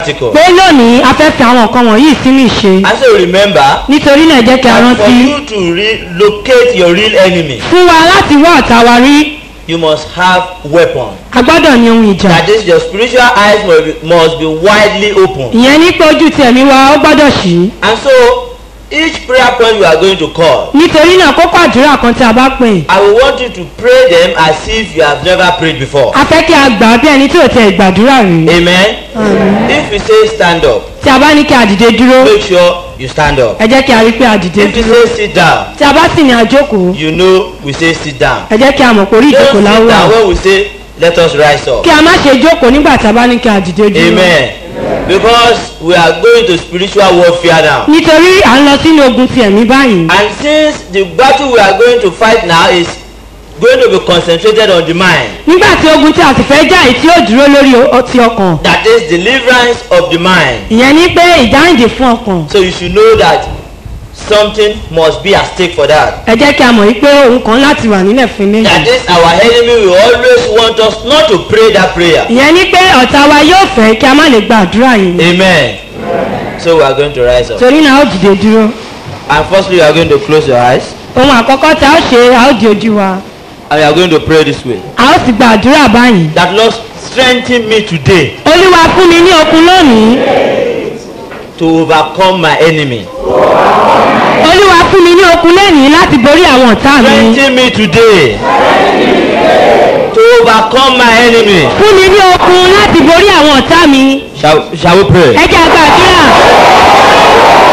practical. pé lónìí a fẹ́ fi àwọn nǹkan wọ̀nyí sínú ìṣe And so remember, nítorí náà jẹ́ kí a that for rántí you to relocate your real enemy, fún wa láti wá ọ̀tá wa rí you must have weapon. a gbọ́dọ̀ ní ohun ìjà That is, your spiritual eyes must be, must be widely open. ìyẹn ní pé ojú ti ẹ̀mí wa ó gbọ́dọ̀ ṣí And so, each prayer point we are going to call, nítorí náà kókó àdúrà kan tí a bá pè I will want you to pray them as if you have never prayed before. a fẹ́ kí a gbà á bí ẹni tí ò tẹ ìgbàdúrà rí Amen. If we say stand up, tí a bá ní kí a dìde dúró make sure you stand up. ẹ jẹ́ kí a rí pé a dìde If we dúró say sit down, tí a bá sì ní àjókòó you know we say sit down. ẹ jẹ́ kí a mọ̀ pé orí Don't ìjókòó sit láwùrà down when we say let us rise up. kí a má ṣe jókòó nígbà tí a bá ní kí a dìde dúró Amen. Because we are going to spiritual warfare now. nítorí à ń lọ sínú ogun ti ẹ̀mí báyìí And since the battle we are going to fight now is going to be concentrated on the mind, nígbà tí ogun tí a sì fẹ́ jà yìí tí ó dúró lórí o- ti ọkàn that is deliverance of the mind. ìyẹn ní pé ìdáǹdè fún ọkàn So you should know that something must be at stake for that. ẹ jẹ́ kí a mọ̀ wípé ohun kan láti wà nílẹ̀ fún ilé That yìí is our enemy will always want us not to pray that prayer. ìyẹn ní pé ọ̀tá wa yóò fẹ́ kí a má lè gba àdúrà yìí Amen. So we are going to rise up. torí náà ó dìde dúró And firstly, you are going to close your eyes. ohun àkọ́kọ́ tí a ó ṣe a ó di ojú wa And you are going to pray this way. a ó sì gba àdúrà báyìí That Lord strengthen me today olúwa fún mi ní okun lónìí to overcome my enemy. olúwa fún mi ní okun lónìí láti borí àwọn ọ̀tá mi Strengthen me today to overcome my enemy. fún mi ní okun láti borí àwọn ọ̀tá mi Shall, shall we pray? ẹ jẹ́ a gba àdúrà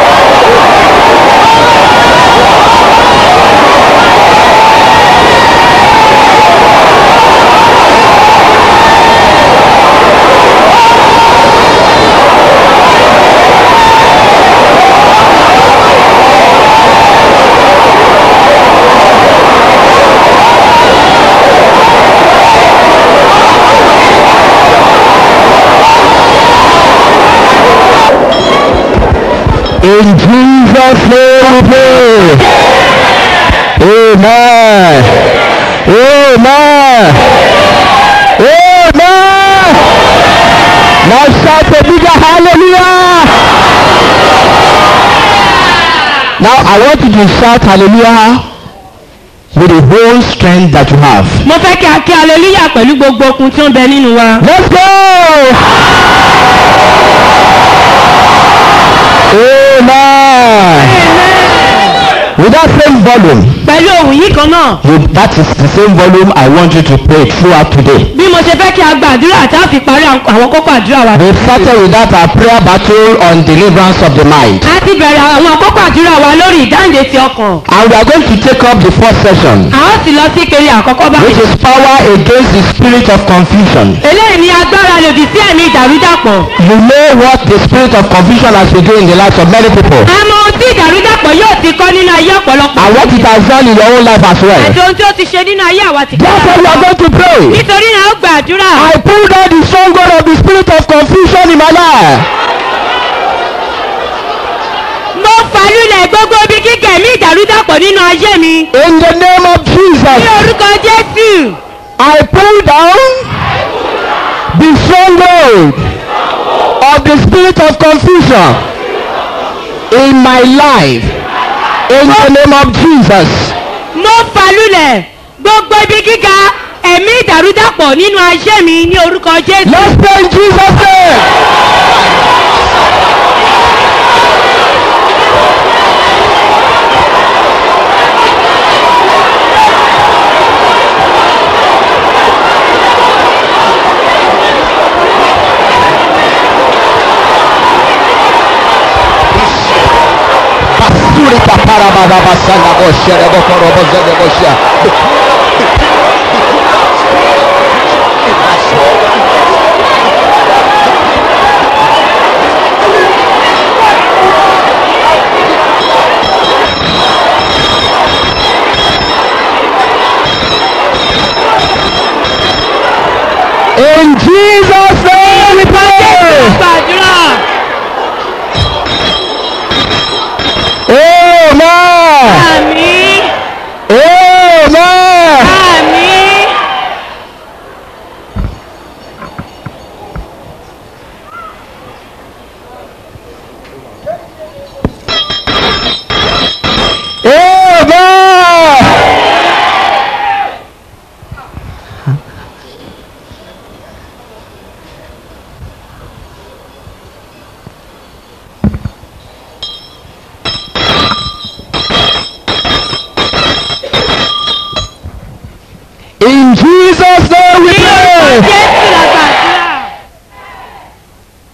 In Jesus' name we pray. Amen. Amen. Amen. Now shout a bigger hallelujah. Now I want you to shout hallelujah with the whole strength that you have. mo fẹ́ kí a kí aleluya pẹ̀lú gbogbo okun tí ó ń bẹ nínú wa Let's go. Amen. With that same volume, pẹ̀lú ohun yìí kan náà you, that is the same volume I want you to pray throughout today. bí mo ṣe fẹ́ kí a gba àdúrà tá a fi parí àwọn àwọn kókó àdúrà wa. We started with that our prayer battle on deliverance of the mind. a ti bẹ̀rẹ̀ àwọn kókó àdúrà wa lórí ìdáǹdè ti ọkàn. And we are going to take up the first session, a ó sì lọ sí ìpele àkọ́kọ́ which báyìí. is power against the spirit of confusion. eléyìí ni agbára lòdì sí ẹ̀mí ìdàrúdàpọ̀. You know what the spirit of confusion has been doing in the lives of many people. a mọ ohun tí ìdàrúdàpọ̀ yóò ti kọ́ nínú ayé ọ̀pọ̀lọpọ̀. And what it has done in your own life as well. àti ohun tí ó ti ṣe nínú ayé àwa ti Therefore, we are going to pray. nítorí náà ó gba àdúrà. I pull down the stronghold of the spirit of confusion in my life. mo fàlùlẹ̀ gbogbo ibi kíkẹ́ ẹ̀mí ìdàrúdàpọ̀ nínú ayé mi. In the name of ní Jesus, orúkọ jésù. I pull down the stronghold of the spirit of confusion in my life. In the name of Jesus. mo fàlùlẹ̀ gbogbo ibi gíga ẹ̀mí ìdàrúdàpọ̀ nínú ayé mi ní orúkọ jésù. Let's pray in Jesus' name. Basuri papara baba basanga boshe rebo korobo zede boshe. In Jesus' name we pray. gbàdúrà Amen. àmì Amen.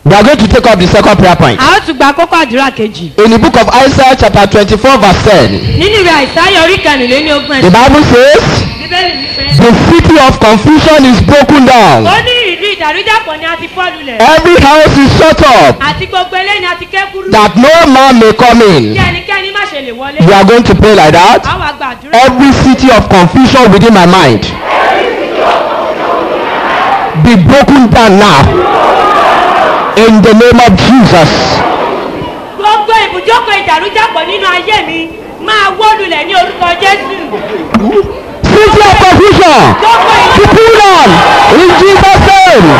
We are going to take up the second prayer point. a ó tún gba kókó àdúrà kejì. In the book of Isaiah chapter twenty-four verse ten, nínú ìwé àìsáyà orí kẹrìnlélẹ́ní ogún the ẹ̀sìn. bible says, bíbélì wípé. the city of confusion is broken down. ó ní ìlú ìdàrúdàpọ̀ ni a ti fọ́ lulẹ̀. Every house is shut up àti gbogbo eléyìí ni a ti ké kúrú. that no man may come kí in. ẹnikẹ́ni má ṣe lè wọlé. We are going to pray like that. a wá gba àdúrà. Every city of confusion within my mind be broken down now. In the name of Jesus. gbogbo ibùjókòó ìdàrúdàpọ̀ nínú ayé mi máa wó lulẹ̀ ní orúkọ jésù. City of confusion. gbogbo Be ìdàrúdàpọ̀. pulled down in Jesus' name.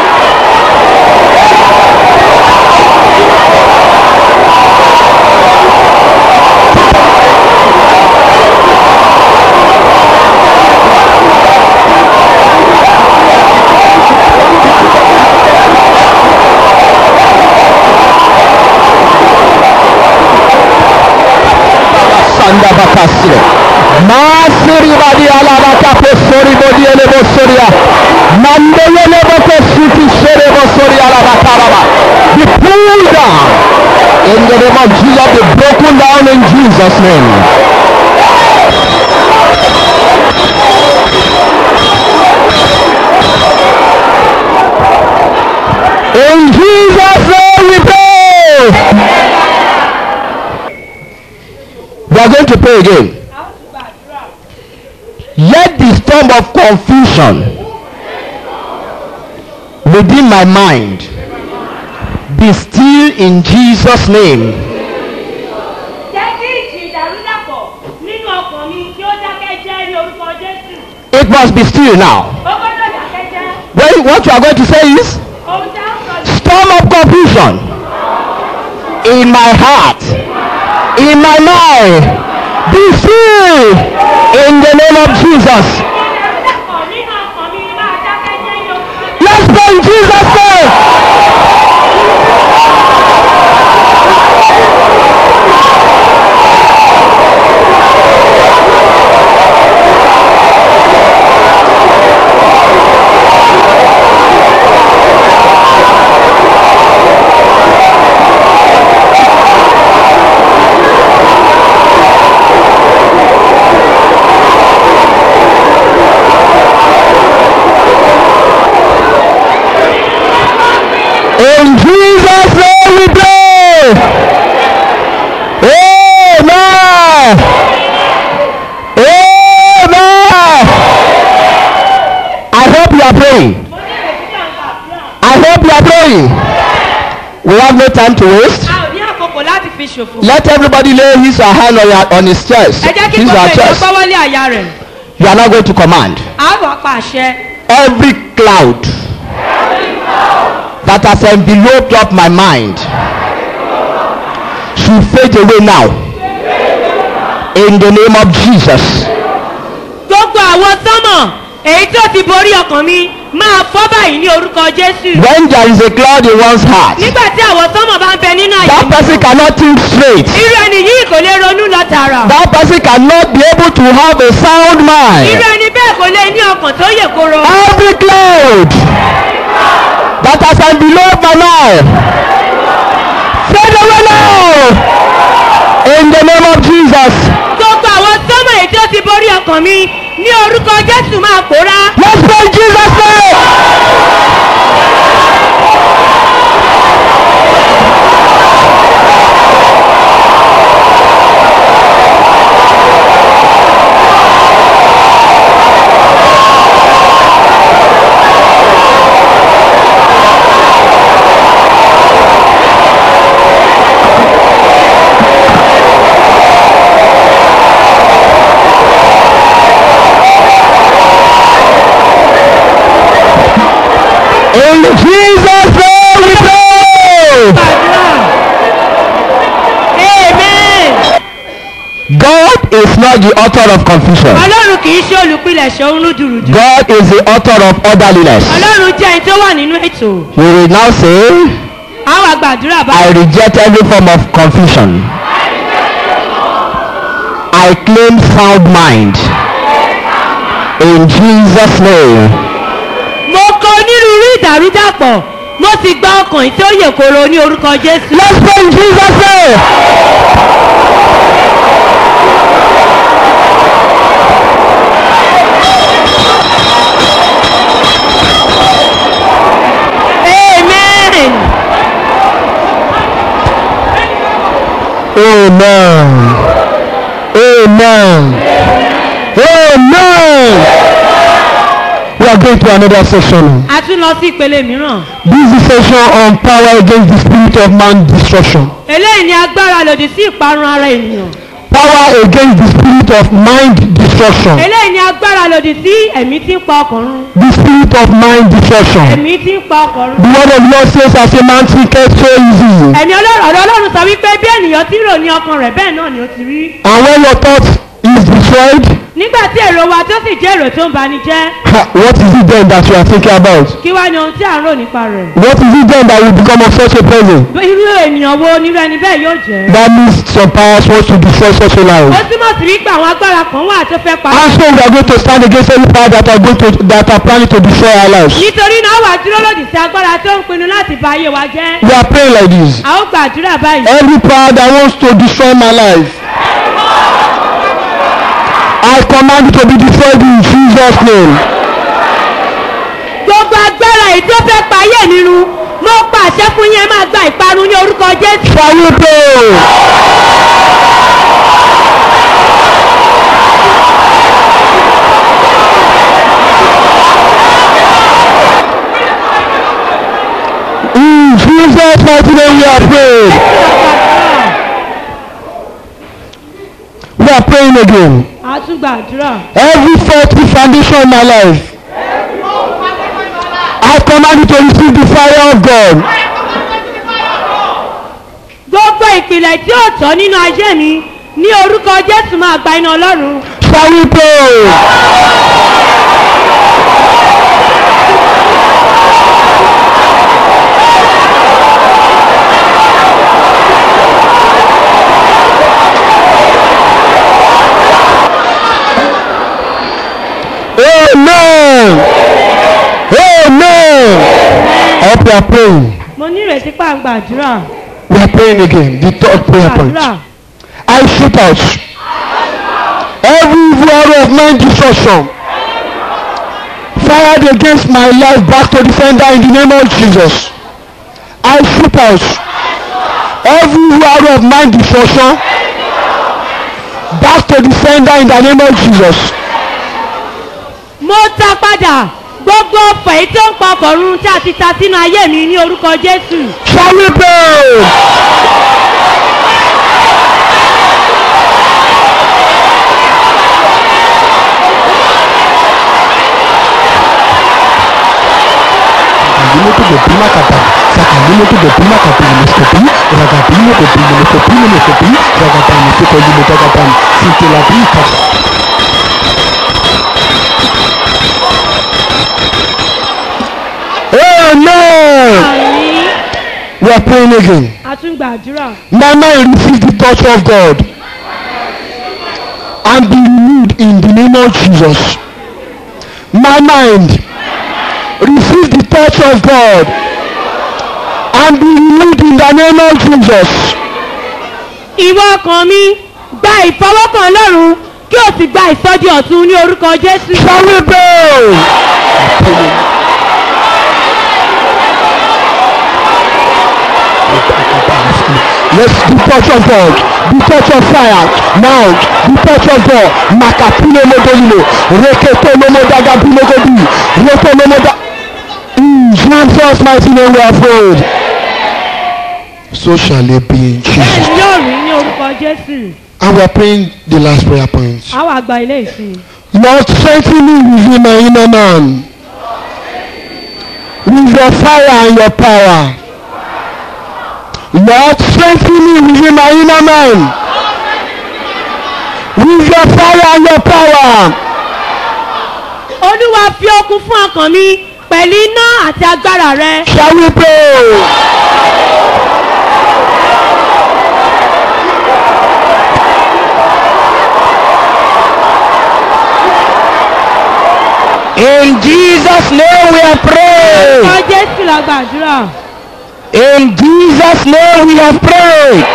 Sanda bakasile. Masiri badi alabaka posori bodi ele bosoria. Mande ele boko suti shere bosori alabaka baba. Be pulled down. In the name of Jesus, be broken down in Jesus' name. In Jesus' name we pray. We are going to pray again. Let the storm of confusion within my mind be still in Jesus' name. jẹ́ kí ìjì ìdàrúdàpọ̀ nínú ọkàn mi kí ó dákẹ́ jẹ́ ní orúkọ jésù. It must be still now. ó gbọ́dọ̀ dákẹ́ jẹ́. Well, what you are going to say is ohun tí a ń sọ ní. storm of confusion in my heart, in my mind, be still in the name of Jesus. ìdàrúdàpọ̀ nínú ọkàn mi máa dákẹ́ jẹ́ ní orúkọ jésù. Let's pray in Jesus' name. In Jesus' name we pray. Amen. Amen. I hope you are praying. mo ní ìrètí náà ń gbàdúrà. I hope you are praying. We have no time to waste. a ò ní àkókò láti fi ṣòfò. Let everybody lay his or hand on, your, on his chest. ẹ jẹ́ kí His gbogbo or ènìyàn chest. gbọ́wọ́lé àyà rẹ̀. You are not going to command. a wà pa àṣẹ. Every cloud that has enveloped up my mind should fade away now. In the name of Jesus. gbogbo àwọn sánmọ̀ èyí tó ti borí ọkàn mi máa fọ́ báyìí ní orúkọ jésù. When there is a cloud in one's heart, nígbà tí àwọn sánmọ̀ bá ń bẹ nínú àyè that person cannot think straight. irú ẹni yìí kò lè ronú lọ tààrà. That person cannot be able to have a sound irú mind. ẹni bẹ́ẹ̀ kò lè ní ọkàn tó yè koro. Every cloud that has enveloped my life, fade away now. In the name of Jesus. gbogbo àwọn sánmọ̀ èyí tó ti borí ọkàn mi ní orúkọ jésù máa pòórá. Let's pray in Jesus' name. In Jesus' name we pray. Gbàdúrà. amen. God is not the author of confusion. ọlọ́run kì í ṣe olùpilẹ̀ṣẹ̀ ohun lójúrújú. God is the author of orderliness. ọlọ́run jẹ́ ẹni tó wà nínú ètò. We will now say, àwọn àgbàdúrà bá. I reject every form of confusion. I claim sound mind. In Jesus' name. mo kọ onírúurú ìdàrúdàpọ̀ mo sì gba ọkàn tí ó yè koro ní orúkọ jésù. Let's pray in Jesus' name. amen. Amen. Amen. Amen. We are going to another session. a tún lọ sí ìpele mìíràn. This is session on power against the spirit of man destruction. eléyìí ni agbára lòdì sí ìparun ara ènìyàn. Power against the spirit of mind destruction. eléyìí ni agbára lòdì sí ẹ̀mí tí ń pa ọkùnrin. The spirit of mind destruction. ẹ̀mí tí ń pa ọkùnrin. The word of Lord says as a man thinketh so easy. ẹ̀mí ọlọ́run ọ̀dọ́ ọlọ́run sọ wípé bí ènìyàn ti rò ní ọkàn rẹ̀ bẹ́ẹ̀ náà ni ó ti rí. And when your thought is destroyed, nígbà tí èrò wa tó sì jẹ́ èrò tó ń bani jẹ́ ha, what is it then that you are thinking about? kí wá ni ohun tí à ń rò nípa rẹ̀. What is it then that will become of such a person? irú ènìyàn wo nírú ẹni bẹ́ẹ̀ yóò jẹ́. That means some powers want to destroy such a ó life. túmọ̀ sí wípé àwọn agbára kan wà tó fẹ́ pa. And so we are going to stand against any power that are going to that are planning to destroy our lives. nítorí náà wà dúró lòdì sí agbára tó ń pinnu láti ba ayé wa jẹ́. We are praying like this. a ó gbàdúrà báyìí. Every power that wants to destroy my life, I command it to be destroyed in Jesus' name. gbogbo agbára èyí tó fẹ́ pa ayé nínú mo pàṣẹ fún yín ẹ máa gba ìparun ní orúkọ jésù. Shall we pray? In Jesus' mighty name we are praying. We are praying again. a tún gbàdúrà. Every faulty foundation in my life, I command you to receive the fire of God. gbogbo ìpìlẹ̀ tí ó tọ́ nínú ayé mi ní orúkọ jésù máa gba iná ọlọ́run. Shall we pray? Amen. Amen. I hope you are praying. mo ní ìrètí pa ń gbàdúrà. We are praying again. The third prayer point. gbàdúrà. I shoot out every evil arrow of mind destruction fired against my life back to the sender in the name of Jesus. I shoot out every evil arrow of mind destruction back to the sender in the name of Jesus. mo ta padà gbogbo ọ̀fọ̀ èyí tó ń pa ọkọ̀ run tí a ti ta sínú ayé mi ní orúkọ jésù. Shall we pray? Sakabilo to the Pima Kata, Sakabilo to the Pima Kata, Miskopi, Ragabilo to the Miskopi, Miskopi, Ragatan, Miskopi, Ragatan, Sitilabi Kata. Amen. àmì We are praying again. a tún gbàdúrà. My mind receive the touch of God and be renewed in the name of Jesus. My mind receive the touch of God and be renewed in the name of Jesus. ìwọ ọkàn mi gba ìfọwọ́kàn ọlọ́run kí o sì gba ìsọjí ọ̀tun ní orúkọ jésù. Shall we pray? Let's the touch of God, the touch of fire, now the touch of God. Makapino modolino, reketo momo daga binogodi, reto momo da. In Jesus' mighty name we are prayed. So shall it be in bẹ́ẹ̀ Jesus. ni yóò rí ní orúkọ jésù. And we are praying the last prayer point. a wà gba ilé ìsìn. Lord, strengthen me within my inner man. With your fire and your power. Lord, strengthen me within my inner man. With your fire and your power. olúwa fi okun fún ọkàn mi pẹ̀lú iná àti agbára rẹ. Shall we pray? In Jesus' name we are praying. pray. jésù la gbàdúrà. In Jesus' name we have prayed.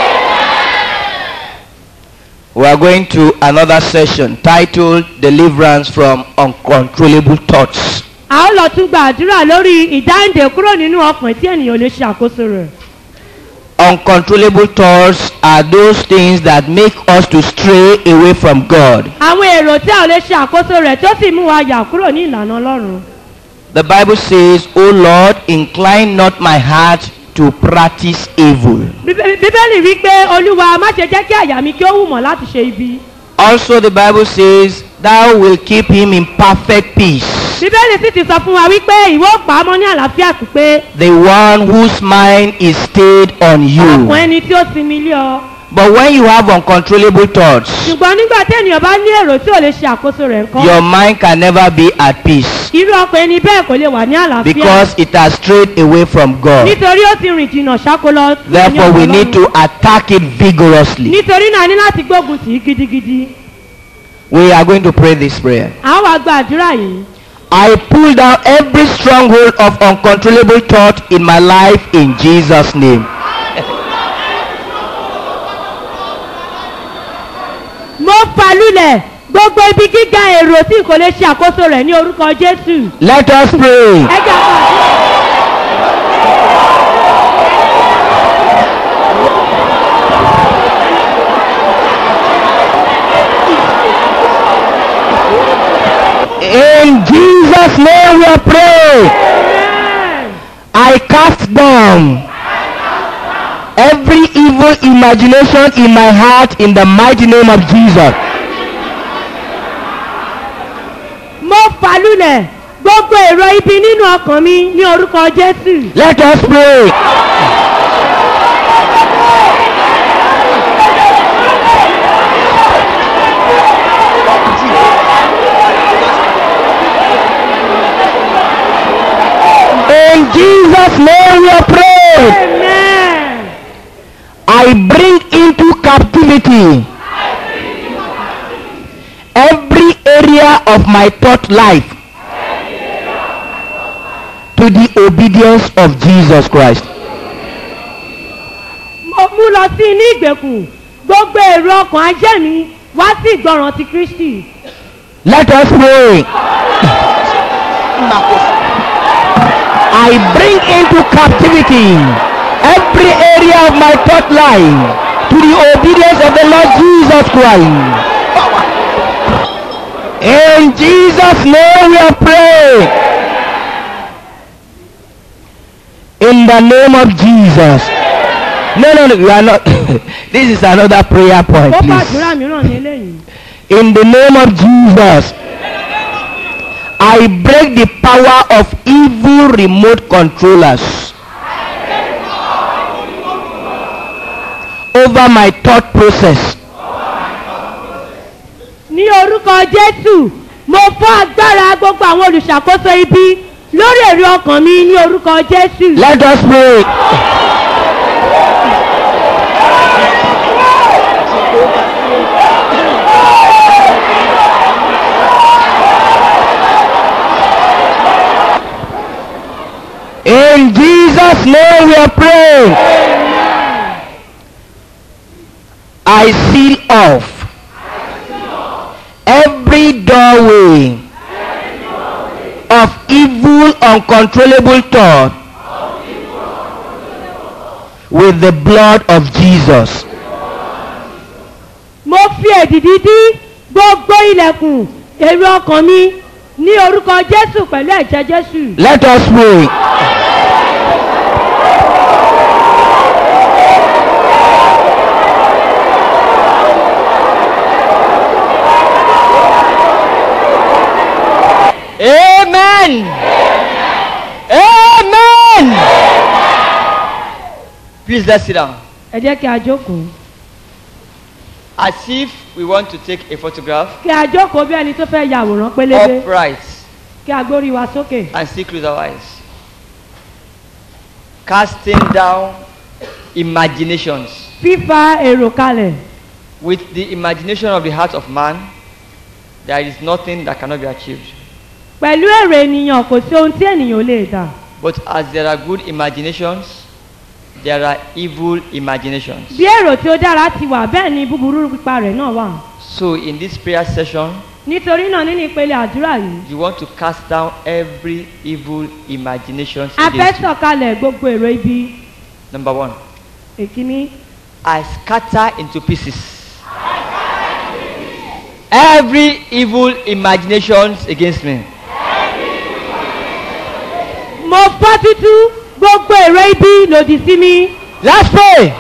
We are going to another session titled Deliverance from Uncontrollable Thoughts. a ó lọ tún gbàdúrà lórí ìdáǹdè kúrò nínú ọkàn tí ènìyàn ò lè ṣe àkóso rẹ̀. Uncontrollable thoughts are those things that make us to stray away from God. àwọn èrò tí a ò lè ṣe àkóso rẹ̀ tó sì mú wa yà kúrò ní ìlànà ọlọ́run. The Bible says, O Lord, incline not my heart to practice evil. Bíbé- bíbélì wí pé olúwa má ṣe jẹ́ kí àyà mi kí ó wù mọ́ láti ṣe ibi. Also, the Bible says, Thou will keep him in perfect peace. bíbélì sì ti sọ fún wa wípé ìwọ ó pa á mọ́ ní àlàáfíà pípé The one whose mind is stayed on ọkàn you. ẹni tí ó sinmi lé ọ. But when you have uncontrollable thoughts, ṣùgbọ́n nígbà tí ènìyàn bá ní èrò tí ò lè ṣe àkóso rẹ̀ ńkọ́. your mind can never be at peace irú ọkàn ẹni bẹ́ẹ̀ kò lè wà ní àlàáfíà. because it has strayed away from God. nítorí ó ti rìn jìnnà ṣákólọ. sí Therefore, we ọ̀dọ̀ need Ọlọ́run. to attack it vigorously. nítorí náà a ní láti gbógun tì í gidigidi. We are going to pray this prayer. à ń wá gba àdúrà yìí. I pull down every stronghold of uncontrollable thought in my life in Jesus' name. mo fà lulẹ̀ gbogbo ibi gíga èrò tí kò lè ṣe àkóso rẹ̀ ní orúkọ jésù. Let us pray. ẹ jẹ́ àpá In Jesus' name we are praying. I cast down every evil imagination in my heart in the mighty name of Jesus. mo fà lulẹ̀ gbogbo èrò ibi nínú ọkàn mi ní orúkọ jésù. Let us pray. In Jesus' name we are praying. amen. I bring into captivity every area of my thought life to the obedience of Jesus Christ. mo mú lọ sí inú ìgbèkùn gbogbo èrò ọkàn ajé mi wá sí ìgbọràn ti kristi. Let us pray. I bring into captivity every area of my thought life to the obedience of the Lord Jesus Christ. In Jesus' name we are praying. In the name of Jesus. No, no, no, you are not. this is another prayer point, ó please. gbàdúrà mìíràn ní eléyìí. In the name of Jesus, I break the power of evil remote controllers over my thought process. ní orúkọ jésù mo fọ́ agbára gbogbo àwọn olùṣàkóso ibi lórí èrè ọkàn mi ní orúkọ jésù. Let us pray. In Jesus' name we are praying. I seal off every doorway of evil uncontrollable thought with the blood of Jesus. mo fi èdìdí dí gbogbo ilẹ̀kùn èrè ọkàn mi ní orúkọ jésù pẹ̀lú ẹ̀jẹ̀ jésù. Let us pray. Amen. Amen. Please let's sit down. ẹ jẹ́ kí a jókòó. As if we want to take a photograph kí a jókòó bí ẹni tó fẹ́ ya àwòrán pélébé upright kí a gbórí wa sókè. and still close our eyes. Casting down imaginations. fífa èrò kalẹ̀ With the imagination of the heart of man, there is nothing that cannot be achieved. pẹ̀lú èrò ènìyàn kò sí ohun tí ènìyàn ò lè dà. But as there are good imaginations, there are evil imaginations. bí èrò tí ó dára ti wà bẹ́ẹ̀ ni búburú pípa rẹ̀ náà wà So in this prayer session, nítorí náà nínú ìpele àdúrà yìí you want to cast down every evil imaginations a fẹ́ against you. sọ̀kalẹ̀ gbogbo èrò ibi Number one, èkíní I scatter into pieces every evil imaginations against me. mo fọ́ tútú gbogbo èrò ibi lòdì sí mi Let's pray.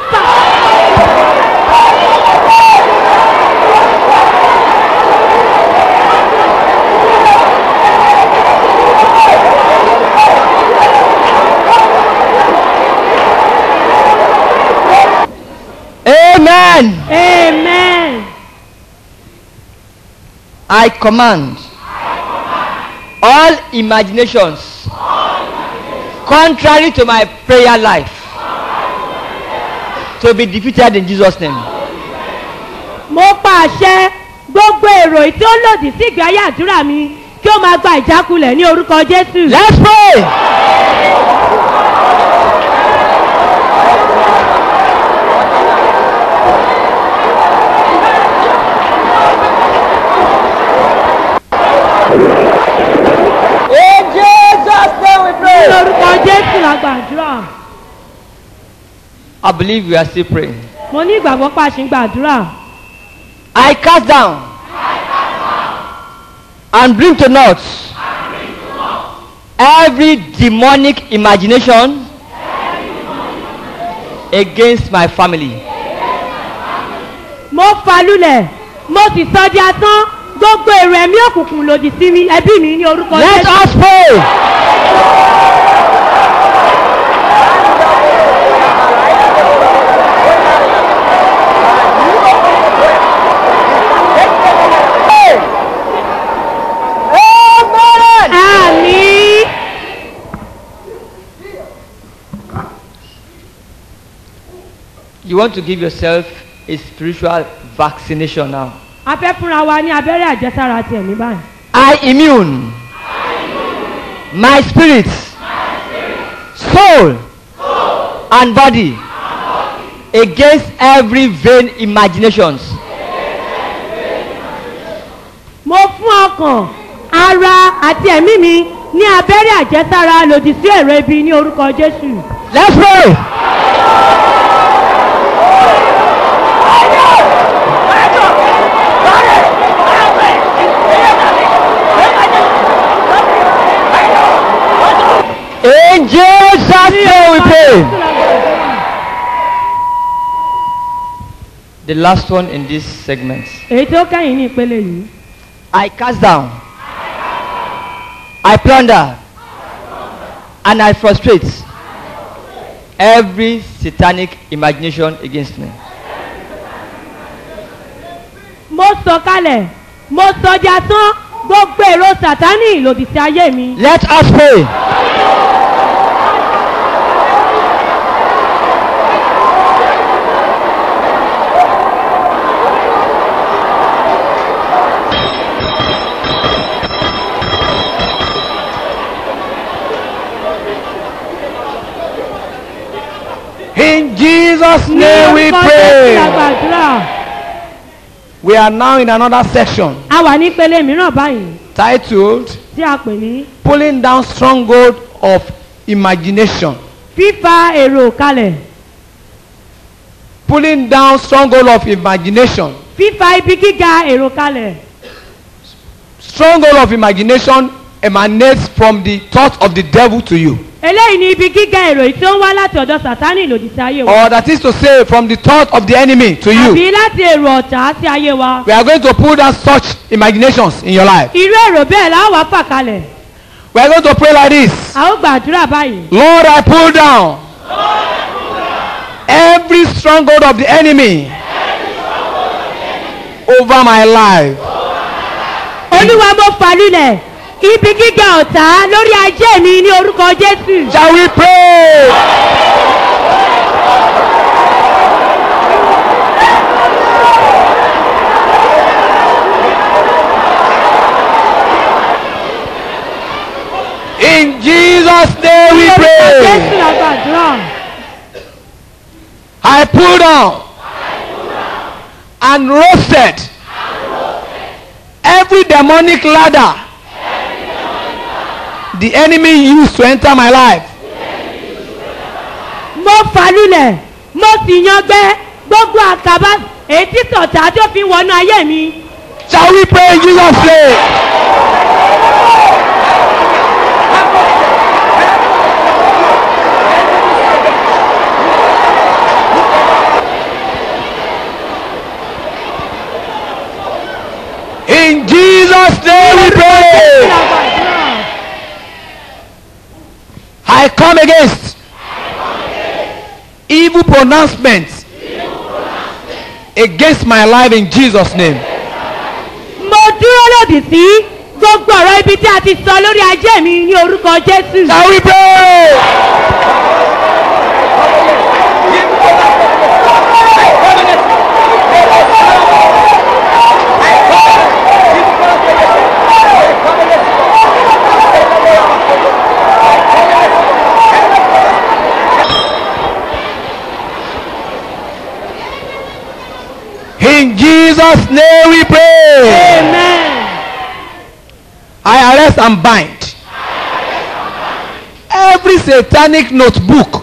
Amen. amen I command all imaginations contrary to my prayer life to be defeated in Jesus' name. mo pa àṣẹ gbogbo èrò tí ó lòdì sí ìgbé ayé àdúrà mi kí ó máa gba ìjákulẹ̀ ní orúkọ jésù Let's pray. In Jesus' name we ní pray. orúkọ jésù la gbàdúrà I believe we are still praying. mo ní ìgbàgbọ́ pa àṣì ń gbàdúrà I cast down and bring to naught every demonic imagination against my family. mo fa lulẹ̀ mo sì sọ di asán gbogbo èrò ẹ̀mí òkùnkùn lòdì sí mi ẹbí mi ní orúkọ Let jésù us pray. Amen. àmì You want to give yourself a spiritual vaccination now. a fẹ́ fúnra wa ní abẹ́rẹ́ àjẹsára ti ẹ̀mí báyìí I immune my spirit, soul, and body against every vain imaginations. mo fún ọkàn ara àti ẹ̀mí mi ní abẹ́rẹ́ àjẹsára lòdì sí èrò ibi ní orúkọ jésù Let's pray. In Jesus' name we pray. The last one in this segment. èyí tó kẹ́yìn ní ìpele yìí I cast down, I plunder, and I frustrate every satanic imagination against me. mo sọ kalẹ̀ mo sọ di asán gbogbo èrò sàtánì lòdì sí ayé mi Let us pray. In Jesus' ní name we orúkọ jésù la pray. gbàdúrà We are now in another section a wà ní ìpele mìíràn báyìí titled tí a pè ní Pulling Down Stronghold of Imagination. fífa èrò kalẹ̀ Pulling down stronghold of imagination. fífa ibi gíga èrò kalẹ̀ Stronghold of imagination emanates from the thought of the devil to you. eléyìí ni ibi gíga èrò yìí tó ń wá láti ọ̀dọ̀ sàtánì lòdì sí ayé wa Or that is to say, from the thought of the enemy to you. àbí láti èrò ọ̀tá sí ayé wa We are going to pull down such imaginations in your life. irú èrò bẹ́ẹ̀ la ó wá fà kalẹ̀ We are going to pray like this. a ó gbàdúrà báyìí Lord, I pull down every stronghold of the enemy over my life. olúwa mo fà lulẹ̀ ibi gíga ọ̀tá lórí ajé mi ní orúkọ jésù Shall we pray? In Jesus' name we ní I pulled down and roasted every demonic ladder the enemy used to enter my life. mo fàlùlẹ̀ mo sì yangbẹ́ gbogbo àkàbà èyí tí tọ̀tà tó fi wọnú ayé mi. Shall we pray in Jesus' name? In Jesus' name we pray. I come against evil pronouncements against my life in Jesus' name. mo dúró lòdì sí gbogbo ọ̀rọ̀ ibi tí a ti sọ lórí ajé mi ní orúkọ jésù. Shall we pray? In Jesus' name we pray. amen. I arrest and bind every satanic notebook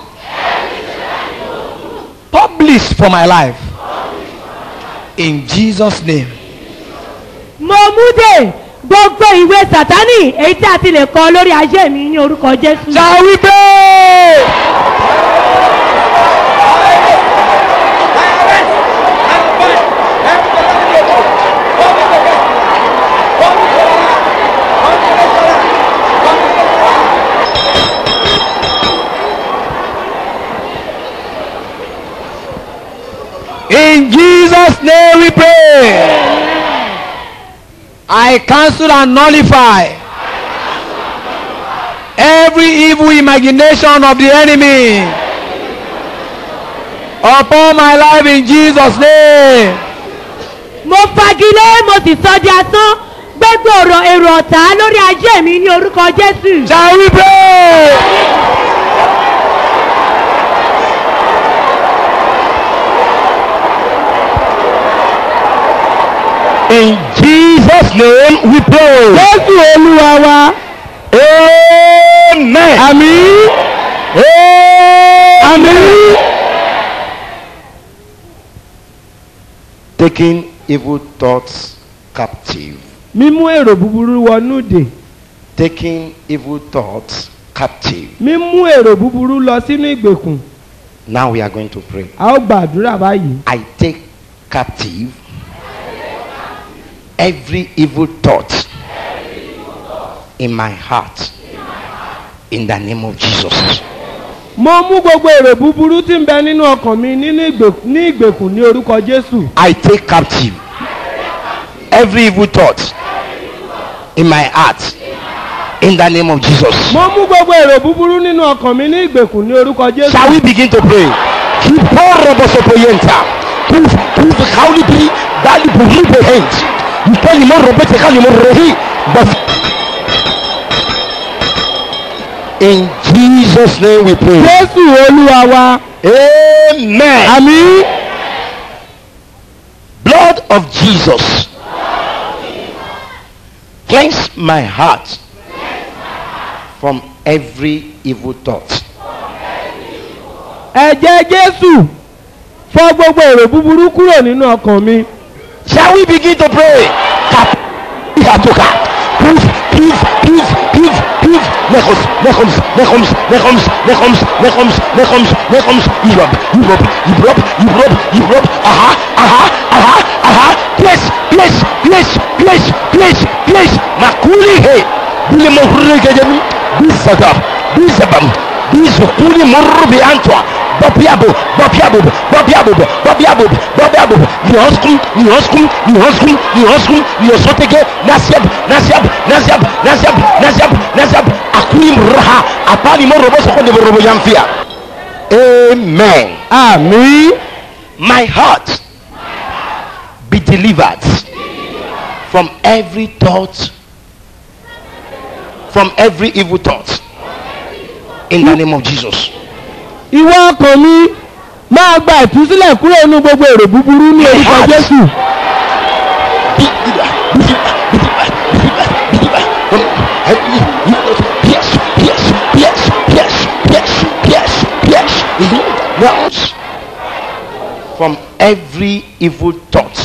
published for my life in Jesus name. mo mú dé gbogbo ìwé sátánì èyí tí a ti lè kọ lórí ajé mi ní orúkọ jésù. Shall we pray? In Jesus' name we pray. I cancel and nullify every evil imagination of the enemy upon my life in Jesus' name. mo fagilé mo sì sọ di asán gbogbo ọ̀rọ̀ èrò ọ̀tá lórí ajé mi ní orúkọ jésù. Shall we pray? In Jesus' name we pray. Jésù Olúwa wa. Amen. Àmín. Àmín. taking evil thoughts captive mímú èrò búburú wọnú dè taking evil thoughts captive mímú èrò búburú lọ sínú ìgbèkùn now we are going to pray a ó gbàdúrà báyìí i take captive every evil thought in my heart in the name of jesus mo mú gbogbo èrò búburú tí ń bẹ nínú ọkàn mi nínú ìgbèkùn ní ìgbèkùn ní orúkọ jésù i take captive every evil thought in my heart in the name of jesus mo mú gbogbo èrò búburú nínú ọkàn mi ní ìgbèkùn ní orúkọ jésù Shall we begin to pray? Kiporobosopoyenta. Kuf kuf kaulipi dali buribe hent. Ikali moro bete kali moro hi. But in Jesus name we pray. jésù olúwa wa Amen. àmì Blood of Jesus. Cleanse my heart from every evil thought. ẹ̀jẹ̀ jésù fọ gbogbo èrò búburú kúrò nínú ọkàn mi Shall we begin to pray? Kap- Katoka. Poof, poof, poof, poof, poof. Nechoms, nechoms, nechoms, nechoms, nechoms, nechoms, nechoms, nechoms. Europe, Europe, Europe, Europe, Europe. Aha, aha, aha, aha. Place, place, place, place, place, place. Makuli he. Bile mohurre gejemi. Bisada, bisabam. Bisukuli morbi antwa. Bobiabo, bobiabo, bobiabo, bobiabo, bobiabo. Nioskum, nioskum, nioskum, nioskum, niosotege. Nasiab, nasiab, nasiab, nasiab, nasiab, nasiab. Akulim raha. Apani morobo sokonde morobo yamfia. Amen. àmì My heart be delivered from every thought, from every evil thought. In the name of Jesus. ìwọ ọkàn mi máa gba ìtúsílẹ̀ kúrò nínú gbogbo èrò búburú ní orúkọ Heart. jésù Yes, yes, yes, yes, yes, yes, yes. Now, from every evil thought,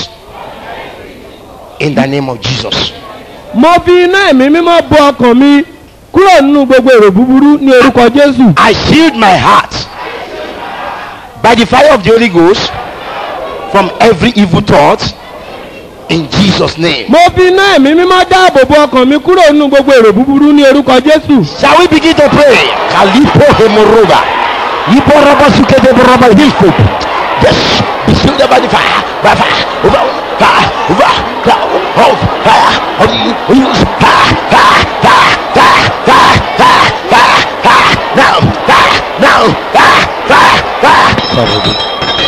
in the name of Jesus. mo fi iná ẹ̀mí mímọ́ bo ọkàn mi kúrò nínú gbogbo èrò búburú ní orúkọ jésù I shield my heart by the fire of the Holy Ghost from every evil thought in Jesus' name. mo fi iná ẹ̀mí mímọ́ dáàbò bo ọkàn mi kúrò nínú gbogbo èrò búburú ní orúkọ jésù Shall we begin to pray? Kalipo hemoroba. Ipo robo sukete robo hilko. Yes, be shielded by the fire, by fire, over, fire, over, fire, of fire, of you, use fire, fire, fire, fire, fire, fire, fire, fire, now, fire, now, fire, fire, fire.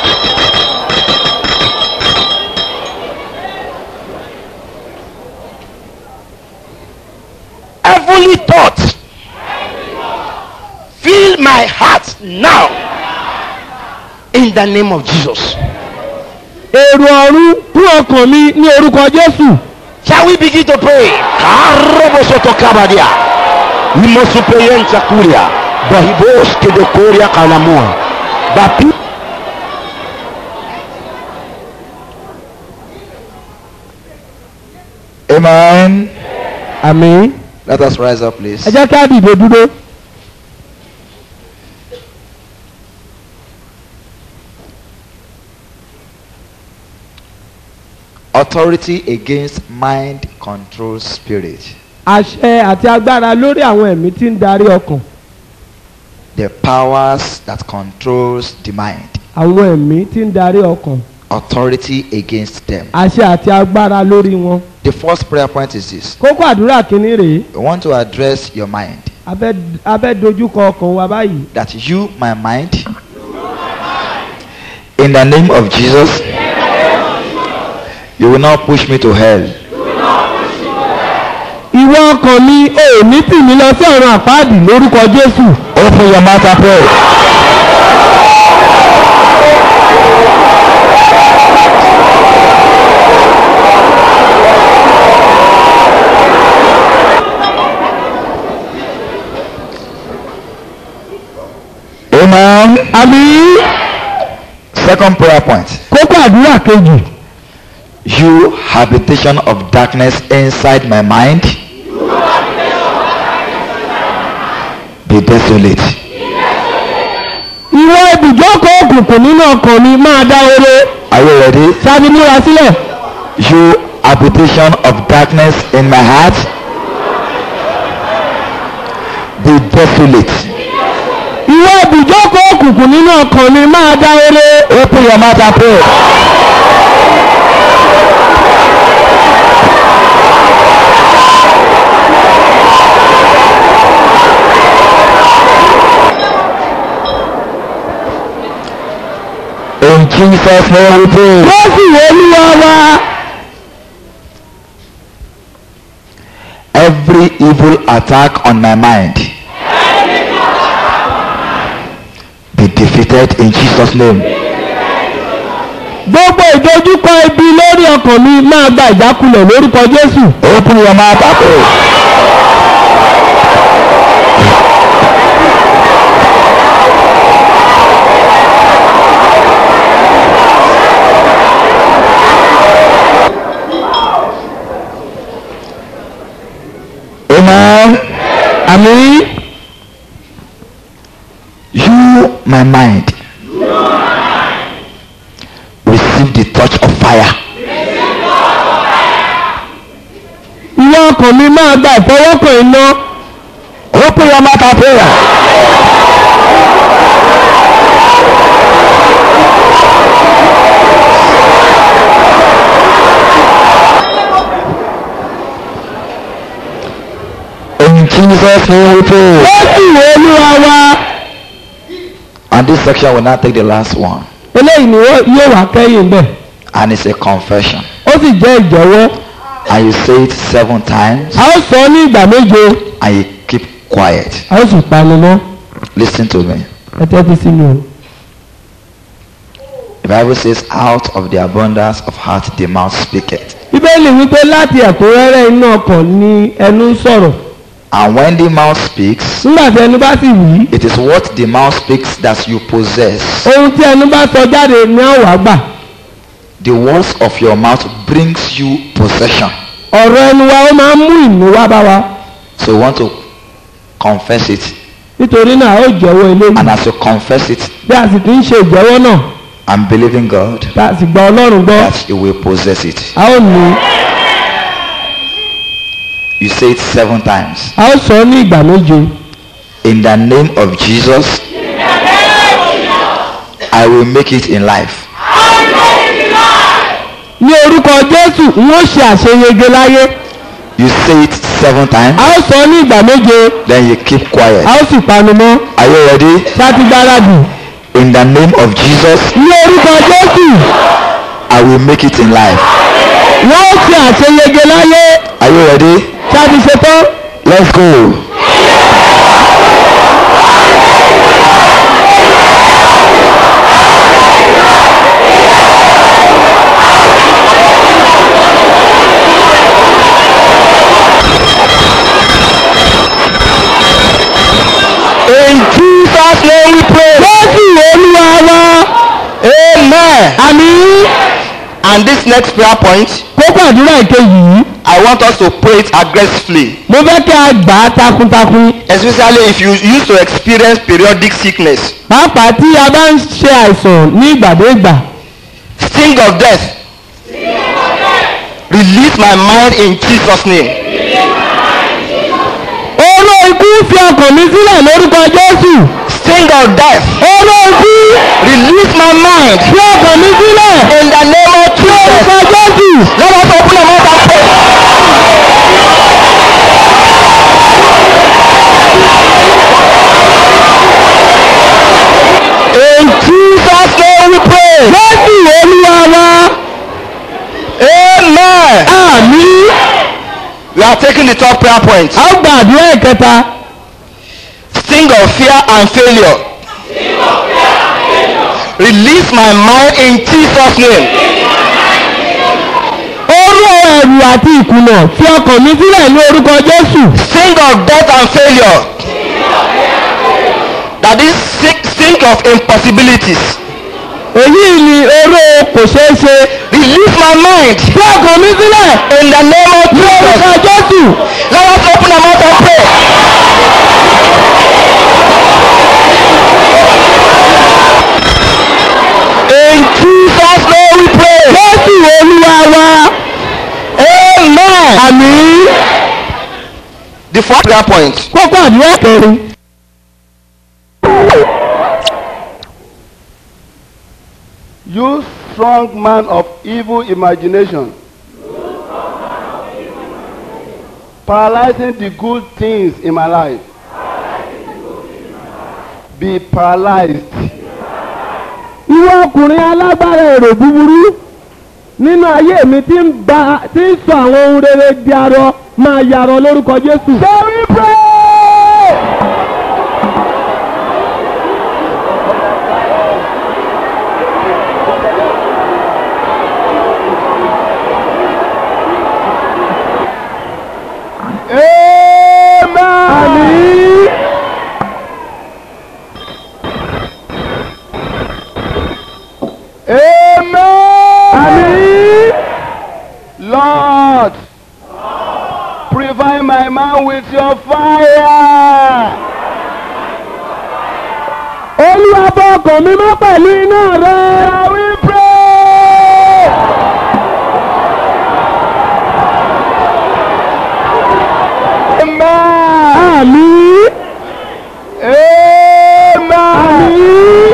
Heavenly thought fill my heart now in the name of Jesus. èrò ọ̀run kún ọkàn mi ní orúkọ jésù Shall we begin to pray? Karobosoto kabadia. Imosupeyenza kuria. Bahibos kedokoria kalamua. Bapi. Amen. àmì Let us rise up, please. ẹ jẹ́ kí á dìde dúró Authority against mind control spirit. àṣẹ àti agbára lórí àwọn ẹ̀mí tí ń darí ọkàn The powers that controls the mind. àwọn ẹ̀mí tí ń darí ọkàn Authority against them. àṣẹ àti agbára lórí wọn. The first prayer point is this. kókó àdúrà kínní rèé We want to address your mind. a fẹ́ a fẹ́ dojúkọ ọkàn wa báyìí That you, my mind, in the name of Jesus, you will not push me to hell. ìwọ ọkàn mi ò ní tì mí lọ sí ọ̀run àpáàdì lórúkọ jésù Open your mouth and pray. Amen. àmì Second prayer point. kókó àdúrà kejì You habitation of darkness inside my mind. Be desolate. ìwọ ibùjókòó òkùnkùn nínú ọkàn mi máa dá oró Are you ready? sábì múra sílẹ̀ You habitation of darkness in my heart. Be desolate. ìwọ ibùjókòó òkùnkùn nínú ọkàn mi máa dá oró Open your mouth and pray. In Jesus' name we pray. wọ́n sì wọ olúwa wa Every evil attack on my mind be defeated in Jesus' name. gbogbo ìdojúkọ ibi lórí ọkàn mi máa gba ìjákulẹ̀ lórúkọ jésù Open your mouth and pray. Amen. àmì You, my mind, receive the touch of fire. ìwọ ọkàn mi máa gba ìfọwọ́kàn iná Open your mouth and pray. In Jesus' name we pray. wọ́n sì wọ olúwa wa And this section will now take the last one. eléyìí ni wọ́n- yóò wá kẹ́yìn bẹ́ẹ̀ And it's a confession. ó sì jẹ́ ìjọ̀wọ́ And you say it seven times a ó sọ ọ́ ní ìgbà méje and you keep quiet. a ó sì panu mọ́ Listen to me. ẹ tẹ́tí sí mi o. The Bible says, out of the abundance of heart the mouth speaketh. bíbélì wípé láti ẹ̀kúnrẹ́rẹ́ inú ọkàn ni ẹnu ń sọ̀rọ̀ And when the mouth speaks, nígbà tí ẹnu bá sì wí it is what the mouth speaks that you possess. ohun tí ẹnu bá sọ jáde ní àwà gbà The words of your mouth brings you possession. ọ̀rọ̀ ẹnu wa ó máa ń mú ìmú wá bá wa So you want to confess it. nítorí náà ó jẹ́wọ́ eléyìí And as you confess it, bí a sì ti ń ṣe ìjẹ́wọ́ náà I'm believing God tá a sì gba ọlọ́run gbọ́ that you will possess it. a ó ní You say it seven times. a ó sọ ọ́ ní ìgbà méje In the name of Jesus, I will make it in life. ní orúkọ jésù n ó ṣe àṣeyege láyé You say it seven times, a ó sọ ọ́ ní ìgbà méje then you keep quiet. a ó sì panu mọ́ Are you ready? ṣáàtì gbáradì In the name of Jesus, ní orúkọ jésù I will make it in life. wọ́n ó ṣe àṣeyege láyé Are you ready? ṣáàtì ṣetán Let's go. In Jesus' name we pray. jésù olúwa wa Amen. àmì And this next prayer point, kókó àdúrà ìkejì yìí I want us to pray it aggressively. mo fẹ́ kí a gbà á takuntakun Especially if you used to experience periodic sickness. pàápàá tí a bá ń ṣe àìsàn ní ìgbàdégbà Sting of death. Release my mind in Jesus' name. oró ikú fi ọkàn mi sílẹ̀ lórúkọ jésù Sting of death. oró ikú Release my mind fi ọkàn mi sílẹ̀ in the name of Jesus. lórúkọ jésù Let us open our mouth and pray. In Jesus' name we pray. jésù olúwa wa Amen. àmì We are taking the top prayer point. a ó gba àdúrà ìkẹta Sting of fear and failure. Release my mind in Jesus' name. oró ẹ̀rù àti ìkùnà fi ọkàn mi sílẹ̀ ní orúkọ jésù Sting of death and failure. That is sick- sting of impossibilities. èyí ni oró kò ṣeé ṣe Release my mind fi ọkàn mi sílẹ̀ in the name of ní orúkọ Jesus. jésù Let us open our mouth and pray. In Jesus' name we pray. jésù olúwa wa Amen. àmì The fourth prayer point. kókó àdúrà kẹrin You strong man of evil imagination. Paralyzing the good things in my life. Be paralyzed. ìwọ ọkùnrin alágbára èrò búburú nínú ayé mi tí ń ba tí ń sọ àwọn ohun rere di arọ máa yarọ lórúkọ jésù. sẹ́rí pray. Àmín. Amen. Lord, provide my man with your fire. olúwa bọ́ ọkàn mi mọ́ pẹ̀lú iná rẹ. Shall we pray? Amen. àmín. Amen.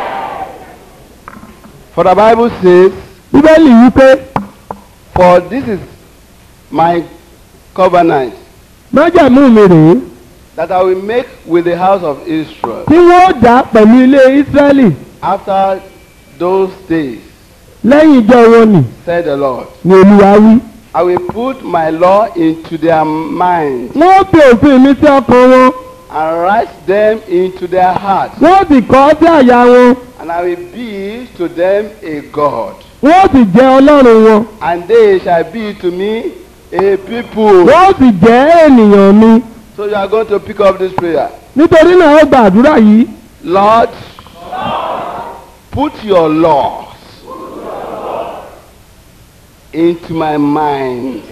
For the Bible says, bíbélì wí pé For this is my covenant májàmú mi rèé that I will make with the house of Israel tí wọ́n dá pẹ̀lú ilé ísírẹ́lì after those days, lẹ́yìn ìjọ wọn nì said the Lord. ní olúwa wí. I will put my law into their minds wọ́n fi òfin mi sí ọkàn wọn and write them into their hearts, wọ́n sì kọ ọ́ sí àyà wọn And I will be to them a God. wọ́n sì jẹ́ ọlọ́run wọn And they shall be to me a people. wọ́n sì jẹ́ ènìyàn mi So you are going to pick up this prayer. nítorí náà ó gba àdúrà yìí Lord, put your laws into my mind.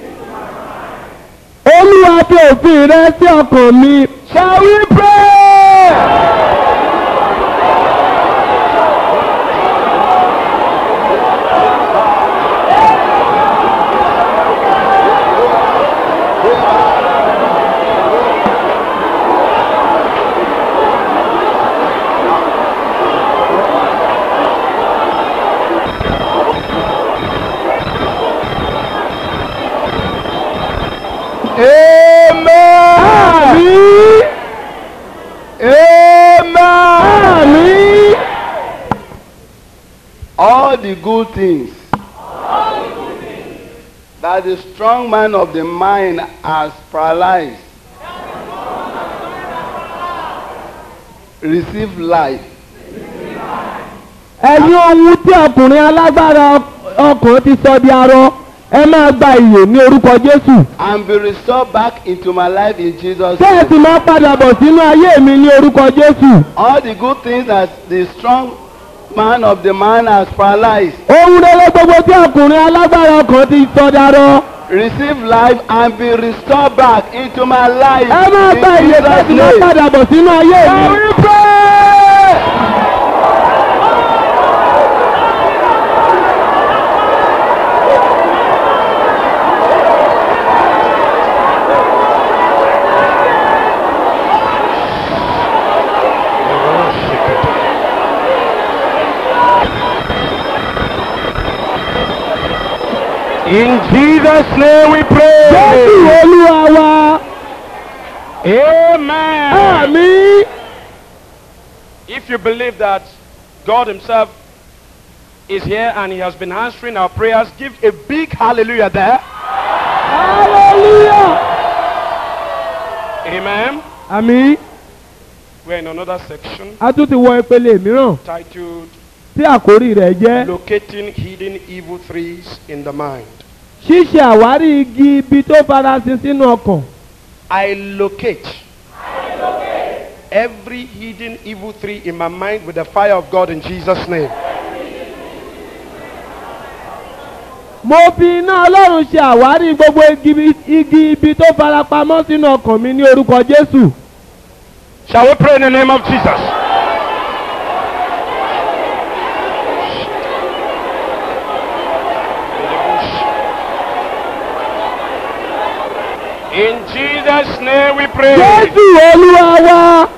olúwa fi òfin rẹ sí ọkàn mi shall we pray. Àmín. Àmín. All the good things that the strong man of the mind has paralyzed receive life. ẹ̀yin ohun tí ọkùnrin alágbára ọkàn ti sọ di arọ ẹ máa gba ìyè ní orúkọ jésù and be restored back into my life in Jesus' kẹ́ ẹ name. sì máa padà bọ̀ sínú ayé mi ní orúkọ jésù All the good things that the strong man of the man has paralyzed, ohun rere gbogbo tí ọkùnrin alágbára ọkàn ti sọ di arọ receive life and be restored back into my life ẹ máa gba in ìyè kẹ́ ẹ sì Jesus' máa name. padà bọ̀ sínú ayé mi. In Jesus' name we pray. jésù olúwa wa Amen. àmín. If you believe that God Himself is here and He has been answering our prayers, give a big hallelujah there. hallelujah. Amen. àmín. We're in another section a tún ti wọ ìpele mìíràn titled tí àkórí rẹ̀ jẹ́ Locating Hidden Evil Trees in the Mind. ṣíṣe àwárí igi ibi tó farasin sínú ọkàn. I locate every hidden evil tree in my mind with the fire of God in Jesus' name. mo fi iná ọlọ́run ṣe àwárí gbogbo igi ibi- igi ibi tó farapamọ́ sínú ọkàn mi ní orúkọ jésù. Shall we pray in the name of Jesus? In Jesus' name we pray. jésù olúwa wa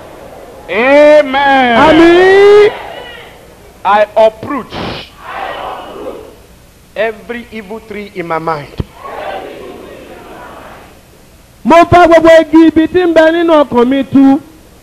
Amen. àmín. I uproot every evil tree in my mind. mo fa gbogbo igi ibi tí ń bẹ nínú ọkàn mi tu.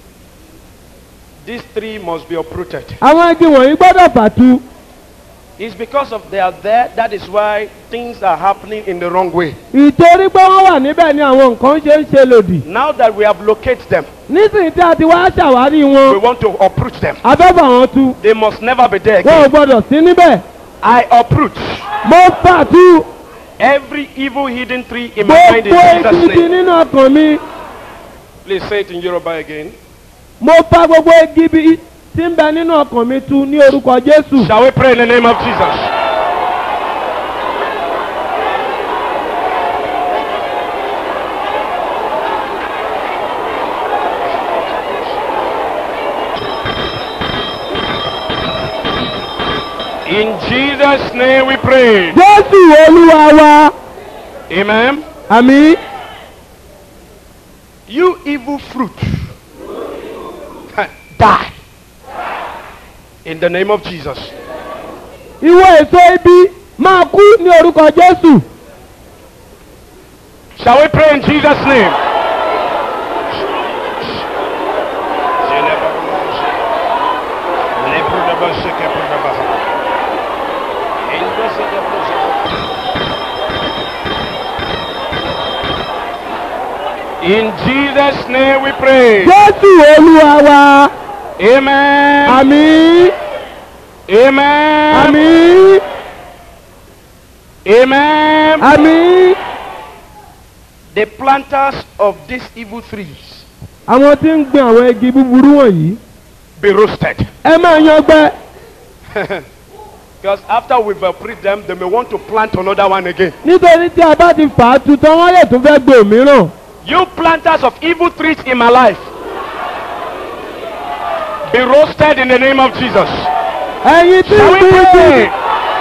This tree must be uprooted. àwọn igi wọ̀nyí gbọ́dọ̀ fàtu. It's because of they are there. That is why things are happening in the wrong way. ìtorí pé wọ́n wà níbẹ̀ ni àwọn nǹkan ṣe ń ṣe lòdì. Now that we have located them, nísìnyí tí a ti wá ṣàwárí we wọn want to uproot them. abẹ́fà wọn tu. They must never be there wọn ò again. gbọ́dọ̀ sí níbẹ̀. I uproot mo fàtu every evil hidden tree in my mind in gbogbo Jesus' igi ibi name. nínú ọkàn mi. Please say it in Yoruba again. mo fa gbogbo igi ibi tí ń bẹ nínú ọkàn mi tu ní orúkọ jésù. Shall we pray in the name of Jesus? In Jesus' name we pray. jésù olúwa wa Amen. àmì You evil fruit. Die. In the name of Jesus. ìwọ èso ibi máa kú ní orúkọ jésù. Shall we pray in Jesus' name? In Jesus' name we pray. jésù olúwa wa Amen. àmì Amen. àmì Amen. àmì The planters of these evil trees àwọn tí ń gbin àwọn igi búburú wọ̀nyí be roasted. ẹ máa yan gbẹ Because after we've uh, preached them, they may want to plant another one again. nítorí tí a bá ti fà á tutọ́ wọ́n lè tún fẹ́ gbé òmíràn You planters of evil trees in my life, be roasted in the name of Jesus. ẹ̀yin tí ń Shall we gbin igi pray?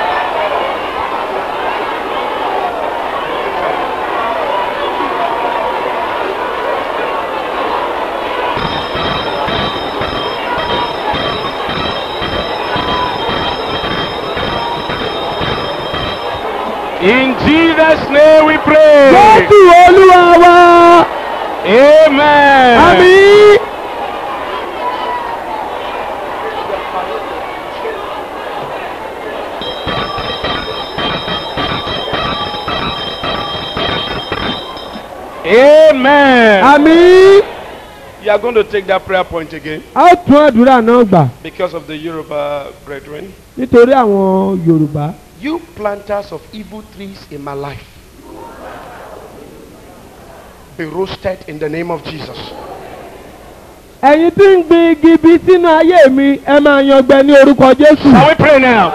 In Jesus' name we pray. jésù olúwa wa Amen. àmì Amen. àmì You are going to take that prayer point again a ó tún àdúrà náà gbà because of the Yoruba brethren. nítorí àwọn yorùbá You planters of evil trees in my life, be roasted in the name of Jesus. ẹ̀yin tí ń gbin igi bí sínú ayé mi ẹ máa yan gbẹ ní orúkọ jésù Shall we pray now?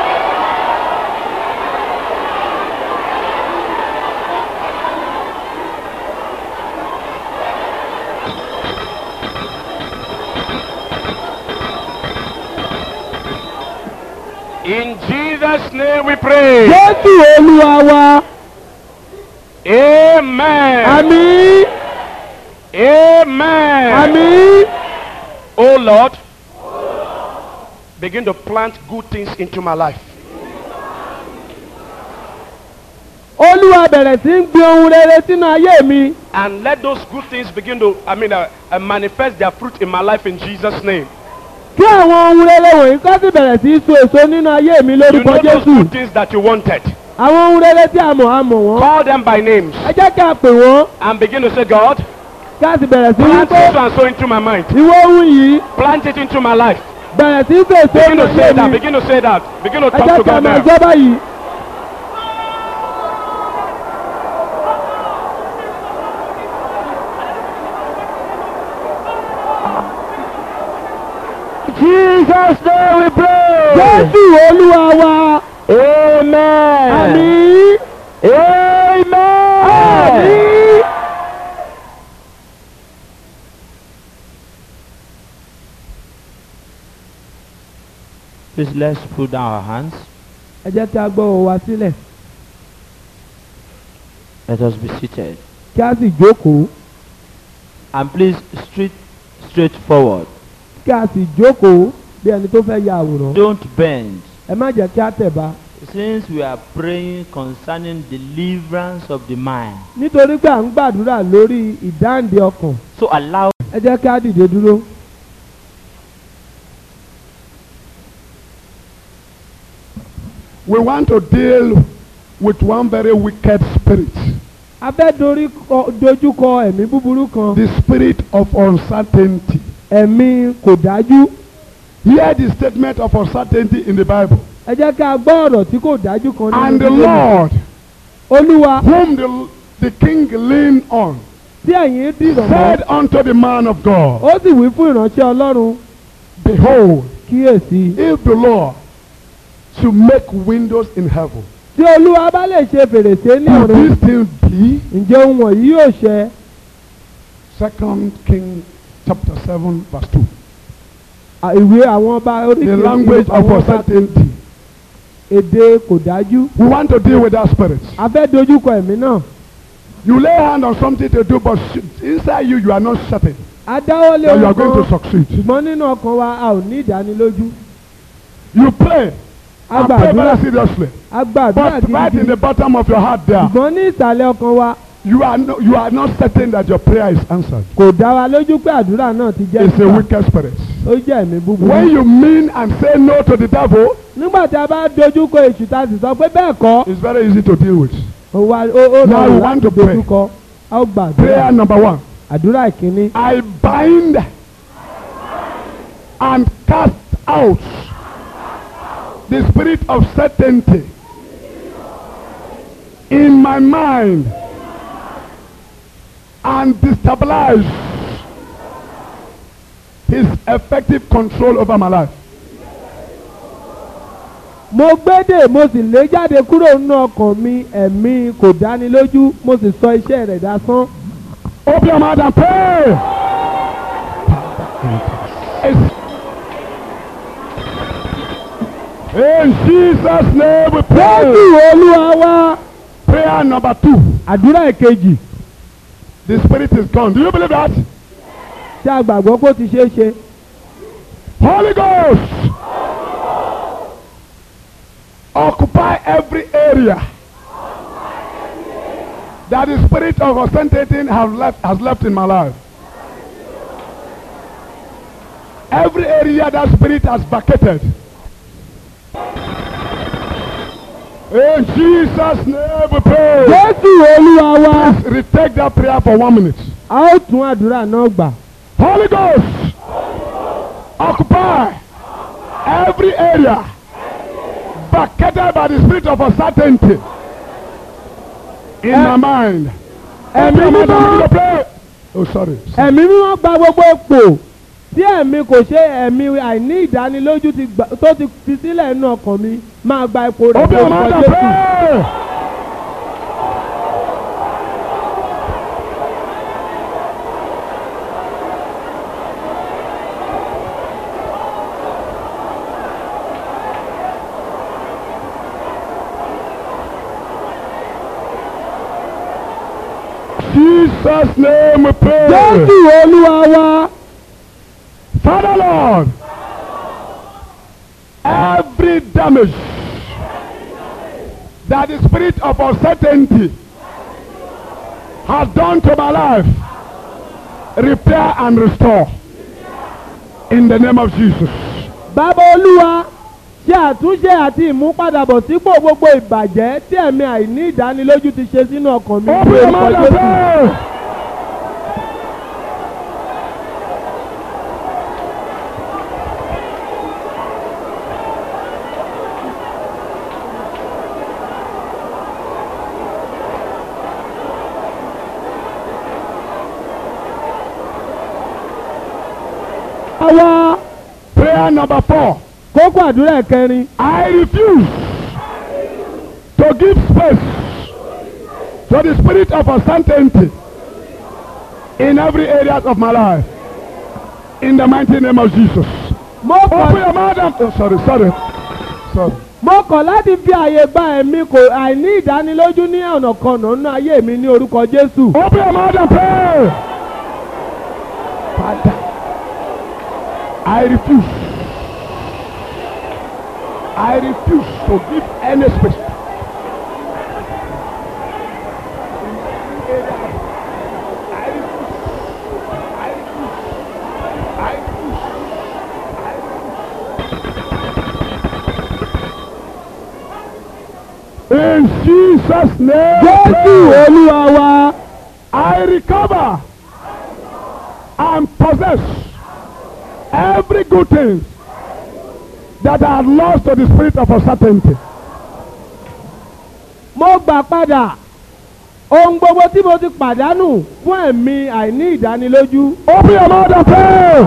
In Jesus' name we pray. jésù olúwa wa Amen. àmì Amen. àmì Oh Lord, begin to plant good things into my life. olúwa bẹ̀rẹ̀ sí ń gbin ohun rere sínú ayé mi And let those good things begin to, I mean, uh, uh, manifest their fruit in my life in Jesus' name. kí àwọn ohun rere wọ̀nyí kọ́ sì bẹ̀rẹ̀ sí í so èso nínú ayé mi You lórúkọ know those jésù good things that you wanted. àwọn ohun rere tí a mọ̀ a mọ̀ wọ́n Call them by names ẹ jẹ́ kí a pè wọ́n and begin to say, God, kí a sì bẹ̀rẹ̀ sí í plant pé so and so into my mind. ìwọ ohun yìí Plant it into my life. bẹ̀rẹ̀ sí í so èso Begin nínú to say ayé that. mi Begin to say that. Begin to ẹ talk jẹ́ to kí a God máa now. sọ báyìí. Jesus name we pray. jésù olúwa wa Amen. àmì Amen. àmì. Please let's put down our hands. ẹ jẹ́ kí a gbọ́ ọwọ́ wa sílẹ̀ Let us be seated. kí a sì jókòó And please straight straight forward. kí a sì jókòó bí ẹni tó fẹ́ ya àwòrán Don't bend. ẹ má jẹ́ kí a tẹ̀ bá Since we are praying concerning deliverance of the mind, nítorí pé à ń gbàdúrà lórí ìdáǹdè ọkàn so allow ẹ jẹ́ kí a dìde dúró. We want to deal with one very wicked spirit, a fẹ́ dorí kọ- dojúkọ ẹ̀mí búburú kan the spirit of uncertainty. ẹ̀mí kò dájú Hear the statement of uncertainty in the Bible. ẹ jẹ́ kí a gbọ́ ọ̀rọ̀ tí kò dájú kan And the Bíbélì. Lord, olúwa whom the, the king leaned on, tí ẹ̀yin dìrọ̀ mọ́ said unto the man of God, ó sì wí fún ìránṣẹ́ ọlọ́run Behold, kíyèsí if the Lord should make windows in heaven, tí olúwa bá lè ṣe fèrèsé ní will ọ̀run this thing be? ǹjẹ́ ohun wọ̀nyí yóò ṣẹ Second King chapter 7, verse 2. À, ìwé àwọn ọba orí The language of uncertainty. èdè kò dájú We want to deal with that spirit. a fẹ́ dojúkọ ẹ̀mí náà You lay hand on something to do, but sh- inside you, you are not certain a dáwọ́ lé that you are ohun going to kan succeed. ṣùgbọ́n nínú ọkàn wa a ò ní ìdánilójú You pray a and pray gbàdúrà very seriously. a gbàdúrà But right in the gidigidi bottom of your heart there, ṣùgbọ́n ní ìsàlẹ̀ ọkàn wa you are, no, you are not certain that your prayer is answered. kò dá wa lójú pé àdúrà náà ti jẹ́ It's a gbígbà. wicked spirit. ó jẹ́ ẹ̀mí búburú. When you mean and say no to the devil, nígbà tí a bá dojúkọ èṣù tá a sì sọ pé bẹ́ẹ̀ kọ́ it's very easy to deal with. ó wá ó ó Now we rọrùn want láti to pray. dojúkọ a ó gbàdúrà Prayer number one àdúrà ìkíní. I bind and cast out the spirit of certainty in my mind and destabilize his effective control over my life. mo gbédè mo sì lé jáde kúrò nínú ọkàn mi ẹ̀mí kò dánilójú mo sì sọ iṣẹ́ rẹ̀ dasán. Open your mouth and pray. It's- In Jesus' name we jésù pray. olúwa wá Prayer number two. àdúrà ìkejì The spirit is gone. Do you believe that? tí a gbàgbọ́ pé ó ti ṣeé ṣe. Holy Ghost. Occupy every area that the spirit of ostentating have left, has left in my life. Every area that spirit has vacated. In Jesus' name we pray. jésù olúwa wá Please retake that prayer for one minute. a ó tún àdúrà náà gbà. Holy Ghost, occupy every area vacated by the spirit of uncertainty in my mind. ẹ̀mí Open your mouth and mímọ́ begin to pray. Oh, sorry. ẹ̀mí mímọ́ gba gbogbo ipò tí ẹ̀mí kò ṣe ẹ̀mí àìní ìdánilójú ti gbà- tó ti fi sílẹ̀ nínú ọkàn mi máa gba ipò rẹ̀ Open your mouth and jésù. pray. Jesus' name we pray. jésù olúwa wá Father Lord, every damage that the spirit of uncertainty has done to my life, repair and restore. In the name of Jesus. bàbá olúwa ṣe àtúnṣe àti ìmúpadàbọ̀ sípò gbogbo ìbàjẹ́ tí ẹ̀mí àìní ìdánilójú ti ṣe sínú ọkàn mi Open ní your orúkọ mouth and jésù. pray. àwa Prayer number four. kókó àdúrà kẹrin I refuse to give space to the spirit of uncertainty in every area of my life. In the mighty name of Jesus. mo Open kọ̀ your mouth and... Oh, sorry, sorry. Sorry. mo kọ̀ láti fi àyè gba ẹ̀mí kò àìní ìdánilójú ní ọ̀nà kan nínú ayé mi ní orúkọ jésù. Open your mouth and pray. Father, I refuse. I refuse to give any space. I refuse. I refuse. I refuse. In Jesus' name. jésù olúwa wa I recover and possess every good thing that I had lost to the spirit of uncertainty. mo gbà padà ohun gbogbo tí mo ti pàdánù fún ẹ̀mí àìní ìdánilójú. Open your mouth and pray.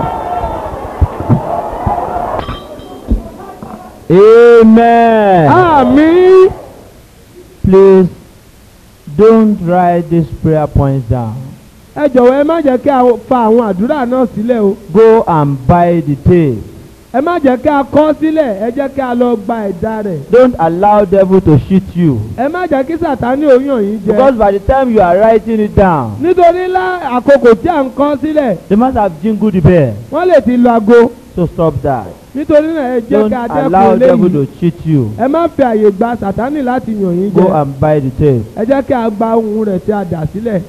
Amen. àmì Please don't write these prayer points down. ẹ jọ̀wọ́ ẹ má jẹ́ kí a fa àwọn àdúrà náà sílẹ̀ o Go and buy the tape. ẹ má jẹ́ kí a kọ́ sílẹ̀ ẹ jẹ́ kí a lọ gba ẹ̀dá rẹ̀ Don't allow devil to cheat you. ẹ má jẹ́ kí sàtánì òyàn yín jẹ Because by the time you are writing it down, nítorí lá àkókò tí à ń kọ́ sílẹ̀ they must have jingled the bell. wọ́n lè ti lo aago So stop that. nítorí náà ẹ jẹ́ Don't kí a dẹ́kun allow devil eléyìí to cheat you. ẹ má fi àyè gba sàtánì láti yàn yín Go jẹ and buy the tape. ẹ jẹ́ kí a gba ohun rẹ̀ tí a dà sílẹ̀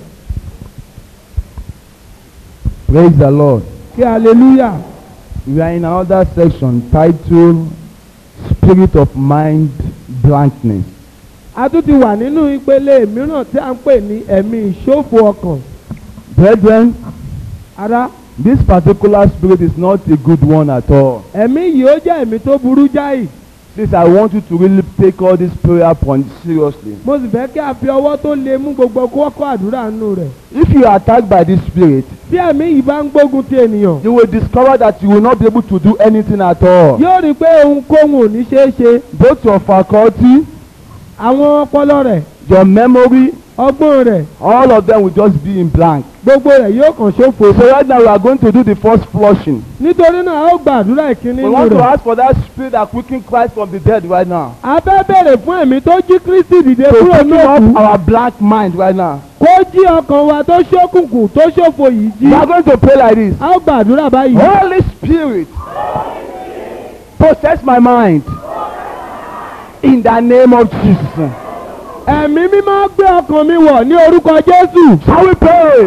Praise the Lord. kí hallelujah We are in another section titled Spirit of Mind Blankness. a tún ti wà nínú ìpele mìíràn tí a ń pè ní ẹ̀mí ìṣòfò ọkàn Brethren, ara this particular spirit is not a good one at all. ẹ̀mí yìí ó jẹ́ ẹ̀mí tó burú jáì Please, I want you to really take all these prayer points seriously. mo sì fẹ́ kí a fi ọwọ́ tó le mú gbogbo kókó àdúrà nù rẹ̀. If you are attacked by this spirit, bí ẹ̀mí yìí bá ń gbógun ti ènìyàn. you will discover that you will not be able to do anything at all. yóò rí i pé ohunkóhun ò ní ṣeé ṣe. Both your faculty, àwọn ọpọlọ rẹ̀ your memory, ọgbọ́n rẹ̀ all of them will just be in blank. gbogbo rẹ̀ yóò kàn ṣófo. So right now we are going to do the first flushing. nítorí náà a ó gba àdúrà ìkíní We nínú want to rẹ̀. ask for that spirit that quickened Christ from the dead right now. a fẹ́ bèrè fún ẹ̀mí tó jí kristi dìde To kúrò quicken ní òkú. up our black mind right now. kó jí ọkàn wa tó ṣókùnkùn tó ṣòfò yìí jí. We are going to pray like this. a ó gba àdúrà báyìí. Holy Spirit, possess my mind in the name of Jesus. ẹ̀mí mímọ́ gbé ọkàn mi wọ̀ ní orúkọ jésù. Shall we pray?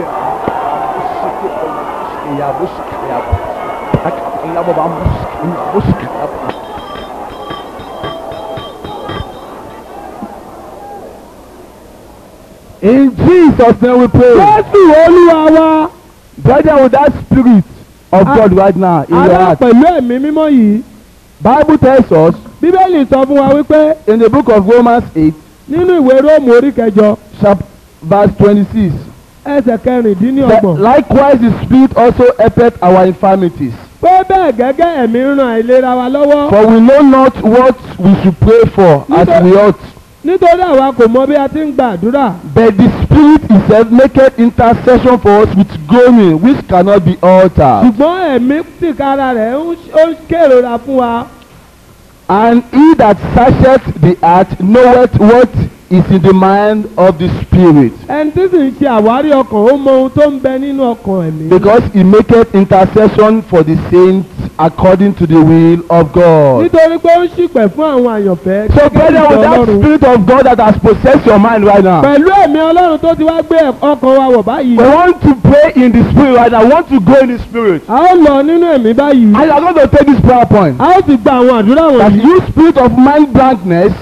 In Jesus' name we pray. jésù olúwa wa. Brethren, with that spirit of Ah. God right now in your ara heart. pẹ̀lú ẹ̀mí mímọ́ yìí. Bible tells us bíbélì sọ fún wa wípé in the book of Romans 8, nínú ìwé róòmù orí kẹjọ chap- verse 26, ẹsẹ̀ that kẹrìndínlọ́gbọ̀n. likewise the spirit also helpeth our infirmities. pé bẹ́ẹ̀ gẹ́gẹ́ ẹ̀mí ń ran àìlera wa lọ́wọ́. For we know not what we should pray for as Nítorí- we ought. nítorí àwa kò mọ bí a ti ń gba àdúrà. But the Spirit itself maketh intercession for us with groaning which cannot be altered. ṣùgbọ́n ẹ̀mí tìkára rẹ̀ ń ó ń kérora fún wa. And he that searcheth the heart knoweth what is in the mind of the Spirit. ẹni tí sì ń ṣe àwárí ọkàn ó mọ ohun tó ń bẹ nínú ọkàn ẹ̀mí. Because he maketh intercession for the saints according to the will of God. nítorí pé ó ń ṣìpẹ̀ fún àwọn àyànfẹ́. So gẹ́gẹ́ bí brethren, with ìfẹ́ that Ọlọ́run. Spirit of God that has possessed your mind right now, pẹ̀lú ẹ̀mí ọlọ́run tó ti wá gbé ọkàn wa wọ̀ báyìí. we want to pray in the Spirit right now. We want to go in the Spirit. a ó lọ nínú ẹ̀mí báyìí. And you are going to take this prayer point. a ó sì gba àwọn àdúrà That wọ̀nyí. you spirit of mind blankness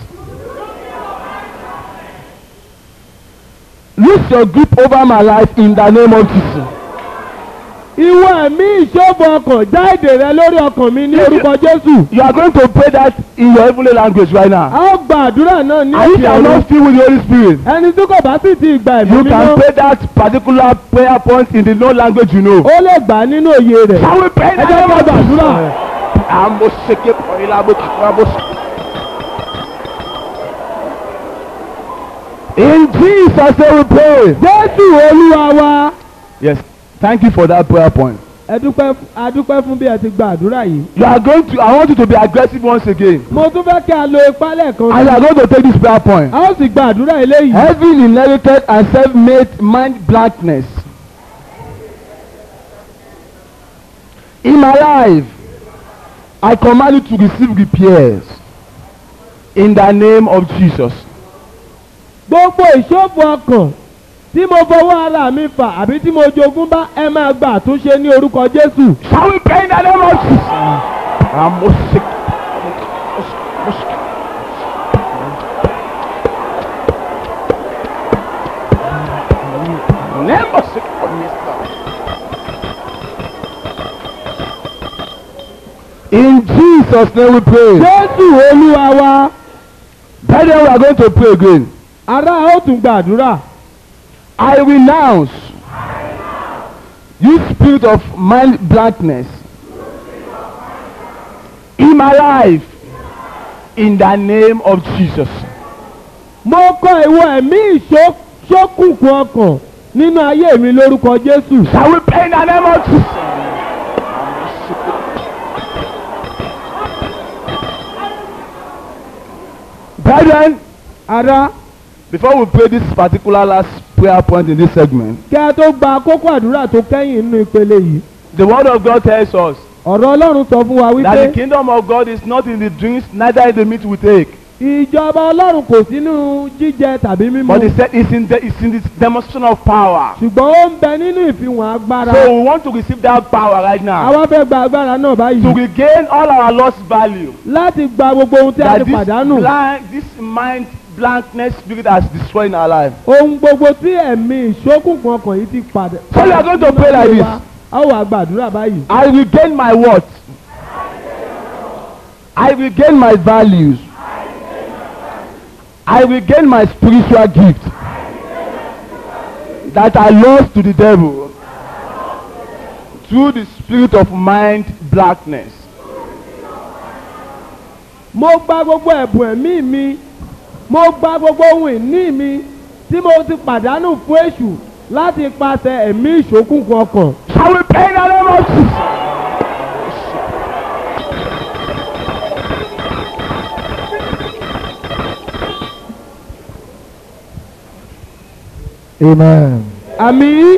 lose your grip over my life in the name of Jesus. ìwọ ẹ̀mí ìṣòfò ọkàn já èdè rẹ lórí ọkàn mi ní orúkọ jésù. You are going to pray that in your heavenly language right now. a ó gba àdúrà náà ní And if you are ọ̀run. not filled with the Holy Spirit, ẹni tí kò bá sì ti gba ẹ̀mí you can mímọ́ pray that particular prayer point in the known language you know. ó lè gbà á nínú òye rẹ̀. Shall we pray in ẹ the jẹ́ name ká of gbàdúrà. Jesus? Amoseke porilabo kikrabos. In Jesus' name we pray. jésù olúwa wa. Yes. Thank you for that prayer point. ẹ dúpẹ́ a dúpẹ́ fún bí ẹ ti gba àdúrà yìí. You are going to, I want you to be aggressive once again. mo tún fẹ́ kí a lo ipá lẹ́ẹ̀kan And you sí. are going to take this prayer point. a ó sì gba àdúrà eléyìí. Having inherited and self-made mind blankness in my life, I command you to receive repairs in the name of Jesus. gbogbo ìṣòfò ọkàn tí mo fọwọ́ ara mi fà àbí tí mo jogún bá ẹ máa gba àtúnṣe ní orúkọ jésù. Shall we pray in the name of Jesus? Amosik- Amosik- Nemosik- In Jesus' name we pray. jésù olúwa wa. Brethren, we are going to pray again. ará ó tún gba àdúrà. I renounce you spirit of mind blankness in my life in the name of Jesus. mo kọ ìwọ ẹ̀mí ìṣókùnkùn ọkàn nínú ayé mi lórúkọ jésù. Shall we pray in the name of Jesus? Brethren, ará before we pray this particular last prayer point in this segment, kí a tó gba kókó àdúrà tó kẹ́yìn nínú ìpele yìí. the word of God tells us ọ̀rọ̀ ọlọ́run sọ fún wa that the wípé kingdom of God is not in the drinks, neither in the meat we take. ìjọba ọlọ́run kò sínú jíjẹ tàbí mímu. But he said it's in the it's in this demonstration of power. ṣùgbọ́n ó ń bẹ nínú ìfihàn agbára. So we want to receive that power right now àwa fẹ́ gba agbára náà to báyìí. regain all our lost value. láti gba gbogbo ohun tí a That ti this pàdánù. blank, this mind blankness spirit has destroyed in our life. ohun gbogbo tí ẹ̀mí ìṣókùnkùn ọkàn yìí ti padà. So we are going to pray like this. a ó wà gbàdúrà báyìí. I regain my what? I will gain my values. I will gain my spiritual gift that I lost to the devil through the spirit of mind blackness. mo gba gbogbo ẹ̀bùn ẹ̀mí mi mo gba gbogbo ohun ìní mi tí mo ti pàdánù fún èṣù láti pàṣẹ ẹ̀mí ìṣókùnkùn ọkàn. Shall we pray in the name of Jesus? Amen. àmì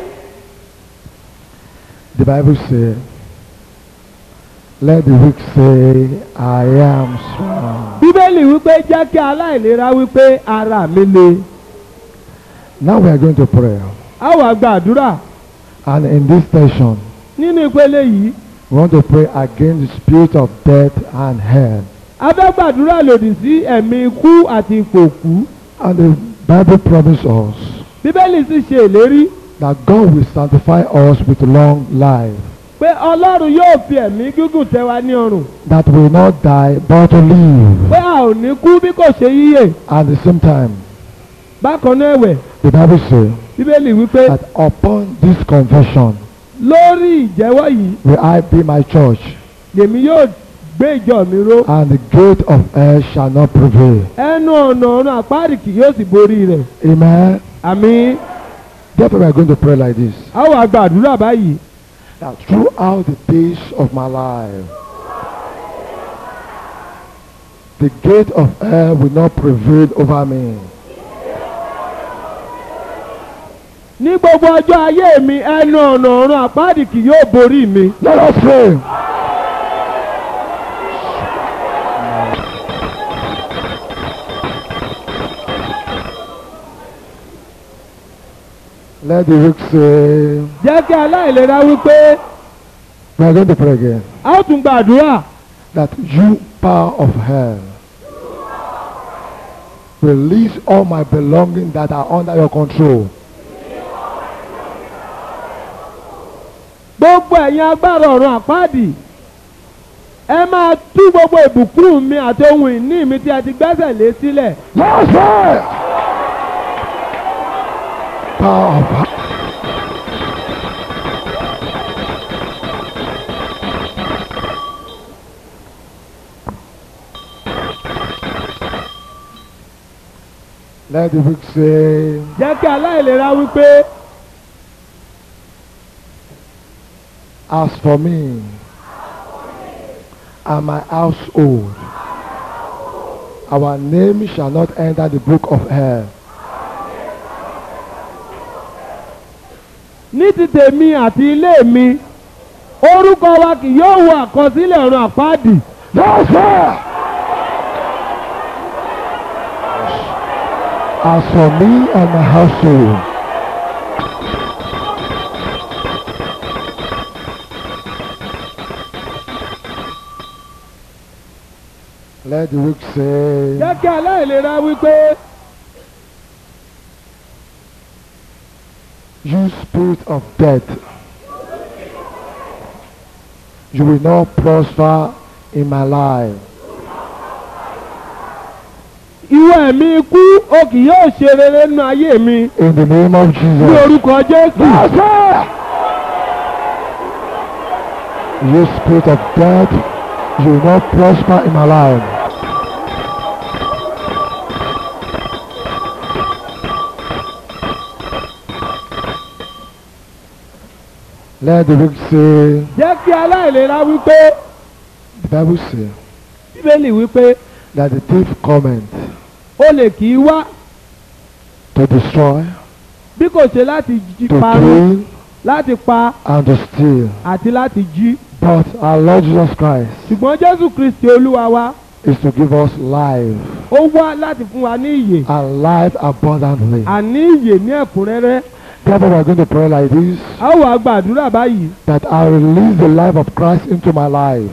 The Bible says, Let the weak say, I am strong. bíbélì wípé jẹ́ kí aláìlera wípé ara mi le. Now we are going to pray. a wà gbàdúrà And in this session, nínú ìpele yìí we want to pray against the spirit of death and hell. a fẹ́ gbàdúrà lòdì sí ẹ̀mí ikú àti ipò òkú. And the Bible promises us bíbélì sì ṣe ìlérí that God will sanctify us with long life, pé ọlọ́run yóò fi ẹ̀mí gígùn tẹ́ wa ní ọrùn that will not die but to live. pé a ò ní kú bí kò ṣe yíyè At the same time, bákan náà ẹ̀wẹ̀ the Bible says bíbélì wípé that upon this confession lórí ìjẹ́wọ́ yìí will I be my church, lèmi yóò gbé ìjọ mi ró and the gate of hell shall not prevail. ẹnu ọ̀nà ọ̀run àpáàdì kì yóò sì borí rẹ̀ Amen. àmì Therefore, we are going to pray like this. a wà gbàdúrà báyìí That throughout the days of my life, the gate of hell will not prevail over me. ní gbogbo ọjọ́ ayé mi ẹnu ọ̀nà ọ̀run àpáàdì kì yóò borí mi. Let us pray. Let the weak say, jẹ́ kí aláìlera wípé we are going to pray again. a ó tún gbàdúrà That you, power of hell, release all my belongings that are under your control. gbogbo ẹ̀yin agbára ọ̀run àpáàdì ẹ máa tú gbogbo ìbùkún mi àti ohun ìní mi tí a ti gbẹ́sẹ̀ lé sílẹ̀. Let us pray. Power of hell. Let the weak say, jẹ́ kí aláìlera wípé As for me and my household, our name shall not enter the book of hell. ní ti tèmi àti ilé mi orúkọ wa kì yóò wọ àkọsílẹ̀ ọ̀run àpáàdì. That's right. As for me and my household, let the weak say, jẹ́ kí aláìlera wípé You spirit of death, you will not prosper in my life. ìwọ ẹ̀mí ikú o kì yóò ṣe rere nínú ayé mi In the name of ní Jesus. orúkọ jésù. That's it. You spirit of death, you will not prosper in my life. Let the weak say, jẹ́ kí aláìlera wípé the Bible say bíbélì wípé that the thief cometh olè kì í wá to destroy, bí kò ṣe láti jí to parun kill, láti pa and to steal. àti láti jí. But our Lord Jesus Christ ṣùgbọ́n jésù kristi olúwa wa is to give us life ó wá láti fún wa ní ìyè and life abundantly. àní ìyè ní ẹ̀kúnrẹ́rẹ́. Therefore, we are going to pray like this a ó wàá gbàdúrà báyìí that I release the life of Christ into my life.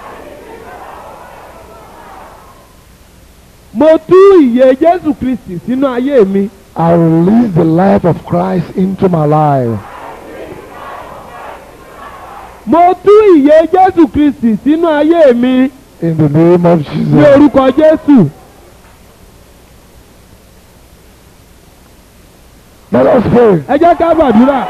mo tú ìyè jésù kristi sínú ayé mi. I release the life of Christ into my life. mo tú ìyè jésù kristi sínú ayé mi. In the name of ní Jesus. orúkọ jésù Let us pray. ẹ jẹ́ ká gbàdúrà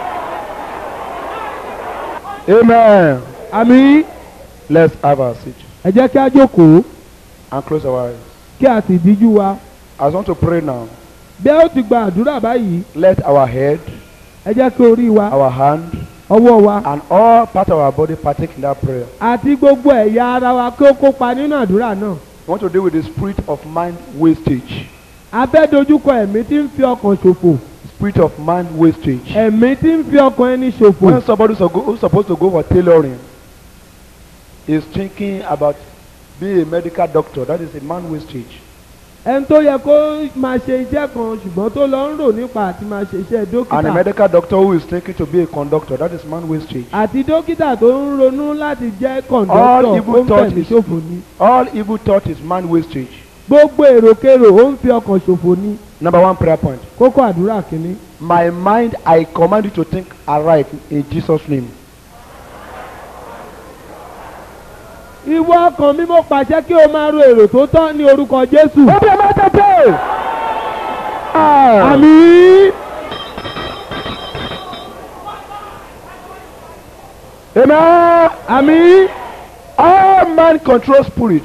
Amen. àmì Let's have our seat ẹ jẹ́ kí á jókòó and close our eyes. kí a sì díjú wa I want to pray now. bí ẹ ó ti gba àdúrà báyìí Let our head, ẹ jẹ́ kí orí wa our hand, ọwọ́ wa and all part of our body partake in that prayer. àti gbogbo ẹ̀yà ara wa kí ó kópa nínú àdúrà náà I want to deal with the spirit of mind wastage. a fẹ́ dojúkọ ẹ̀mí tí ń fi ọkàn ṣòfò Spirit of mind wastage. ẹ̀mí tí ń fi ọkàn ẹni ṣòfò When somebody who's go- who's supposed to go for tailoring is thinking about being a medical doctor, that is a man wastage. ẹni tó yẹ kó máa ṣe iṣẹ́ kan ṣùgbọ́n tó lọ ń rò nípa àti máa ṣe iṣẹ́ And a dókítà medical doctor who is thinking to be a conductor, that is man wastage. àti dókítà tó ń ronú láti jẹ́ All kọ̀ǹdọ́tọ̀ ó evil ń thought fẹ̀mí is ṣòfò ni all evil thought is man wastage. gbogbo èròkérò ó ń fi ọkàn ṣòfò ni Number one prayer point. kókó àdúrà kìíní. My mind, I command you to think aright in Jesus' name. ìwọ ọkàn mi mo pàṣẹ kí o máa ro èrò tó tọ́ ní orúkọ jésù. Open your mouth and pray. Ah. àmì Amen. àmì All man control spirit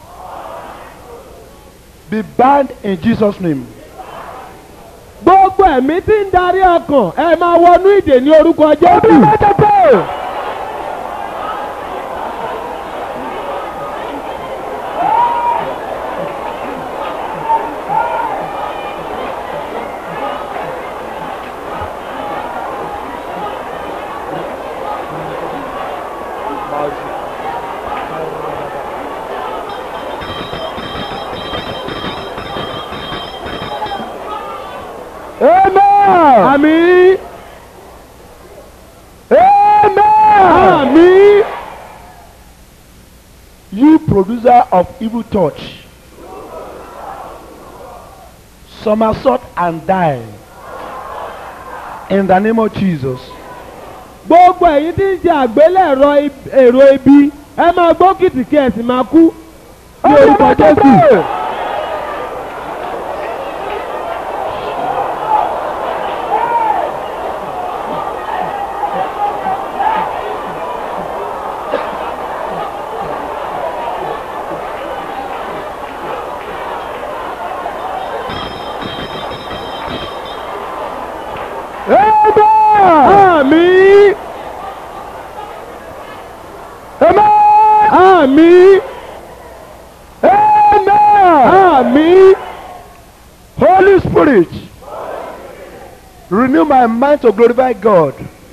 be banned in Jesus' name. gbogbo ẹ̀mí tí ń darí ọkàn ẹ máa wọnú ìdè ní orúkọ Open your jésù. mouth and pray. Amen. àmì Amen. àmì You producer of evil thoughts, somersault and die. In the name of Jesus. gbogbo ẹ̀yin tí ń ṣe àgbélẹ̀rọ ib- èrò ibi ẹ máa gbọ́ kìtìkì ẹ̀ sì máa kú ní orúkọ jésù. Amen. àmì Amen. àmì Amen. àmì Holy Spirit, renew my mind to glorify God.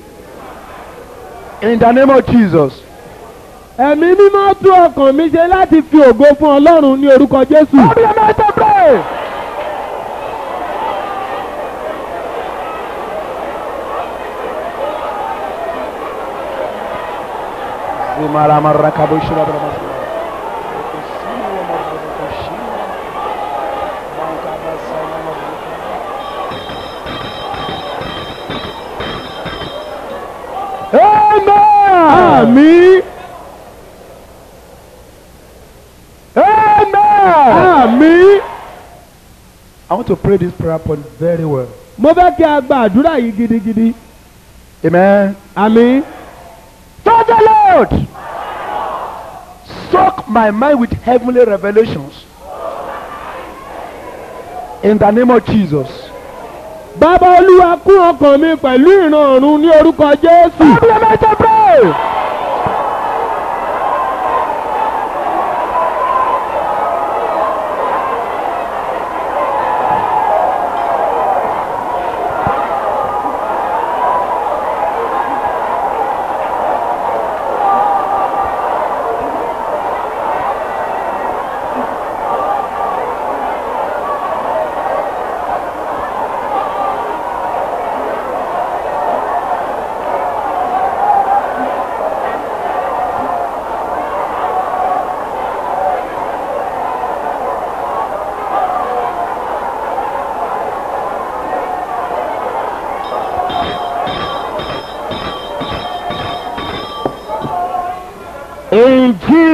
In the name of Jesus. ẹ̀mí mímọ́ tún ọkàn mi ṣe láti fi ògo fún ọlọ́run ní orúkọ jésù. Open your mouth and pray. àmì Amen. àmì. I want to pray this prayer point very well. mo fẹ́ kí a gba àdúrà yìí gidigidi. Amen. àmì Father Lord, soak my mind with heavenly revelations. In the name of Jesus. bàbá olúwa kún ọkàn mi pẹ̀lú ìran ọ̀run ní orúkọ jésù. Open your mouth and pray.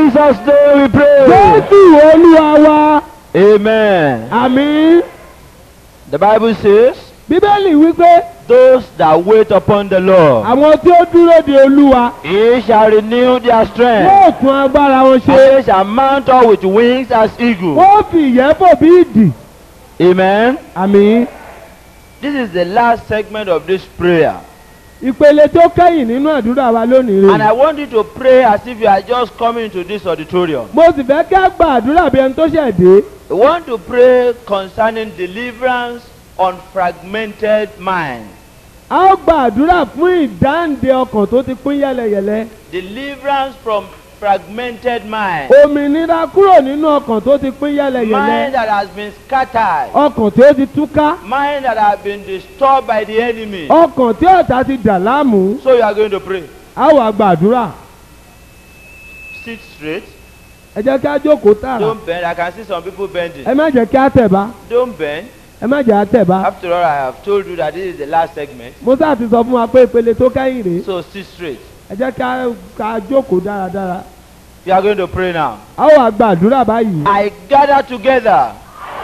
Jesus' name we pray. jésù olúwa wa Amen. àmì The Bible says, bíbélì wípé Those that wait upon the Lord, àwọn tí ó dúró de olúwa He shall renew their strength. yóò tún agbára wọn And ṣe they shall mount up with wings as eagles. wọ́n fi ìyẹ́ fò bí ìdì Amen. àmì This is the last segment of this prayer. ìpele tó kẹ́yìn nínú àdúrà wa lónìí And rè I want you to pray as if you are just coming into this auditorium. mo sì fẹ́ kí a gba àdúrà bí ẹni tó ṣẹ̀ dé We want to pray concerning deliverance on fragmented mind. a ó gba àdúrà fún ìdáǹdè ọkàn tó ti pín yẹlẹyẹlẹ Deliverance from fragmented mind. òmìnira kúrò nínú ọkàn tó ti pín Mind yẹlẹyẹlẹ that has been scattered. ọkàn tí ó ti túká Mind that has been disturbed by the enemy. ọkàn tí ọ̀tá ti dà láàmú So you are going to pray. a ó wá gba àdúrà Sit straight. ẹ jẹ́ kí a jókòó tààrà Don't bend. I can see some people bending. ẹ má jẹ́ kí a tẹ̀ bá Don't bend. ẹ má jẹ́ a tẹ̀ bá After all, I have told you that this is the last segment. mo sáà ti sọ fún wa pé ìpele tó kẹ́yìn rèé So sit straight. ẹ jẹ́ kí a ká jókòó dáradára You are going to pray now. a ó wá gba àdúrà báyìí I gather together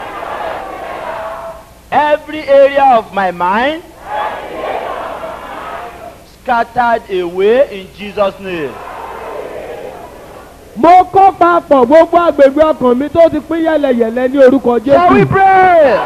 every area of my mind scattered away in Jesus' name. mo kó papọ̀ gbogbo agbègbè ọkàn mi tó ti pín yẹlẹyẹlẹ ní orúkọ Shall we jésù pray?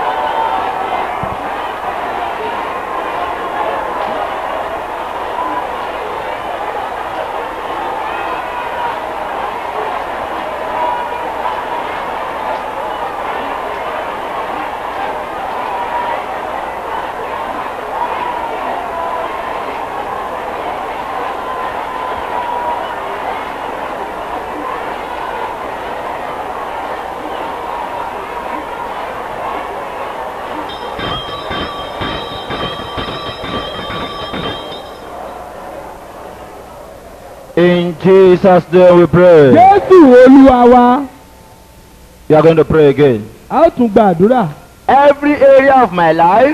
In Jesus' name we pray. jésù olúwa wa You are going to pray again. a ó tún gba àdúrà Every area of my life,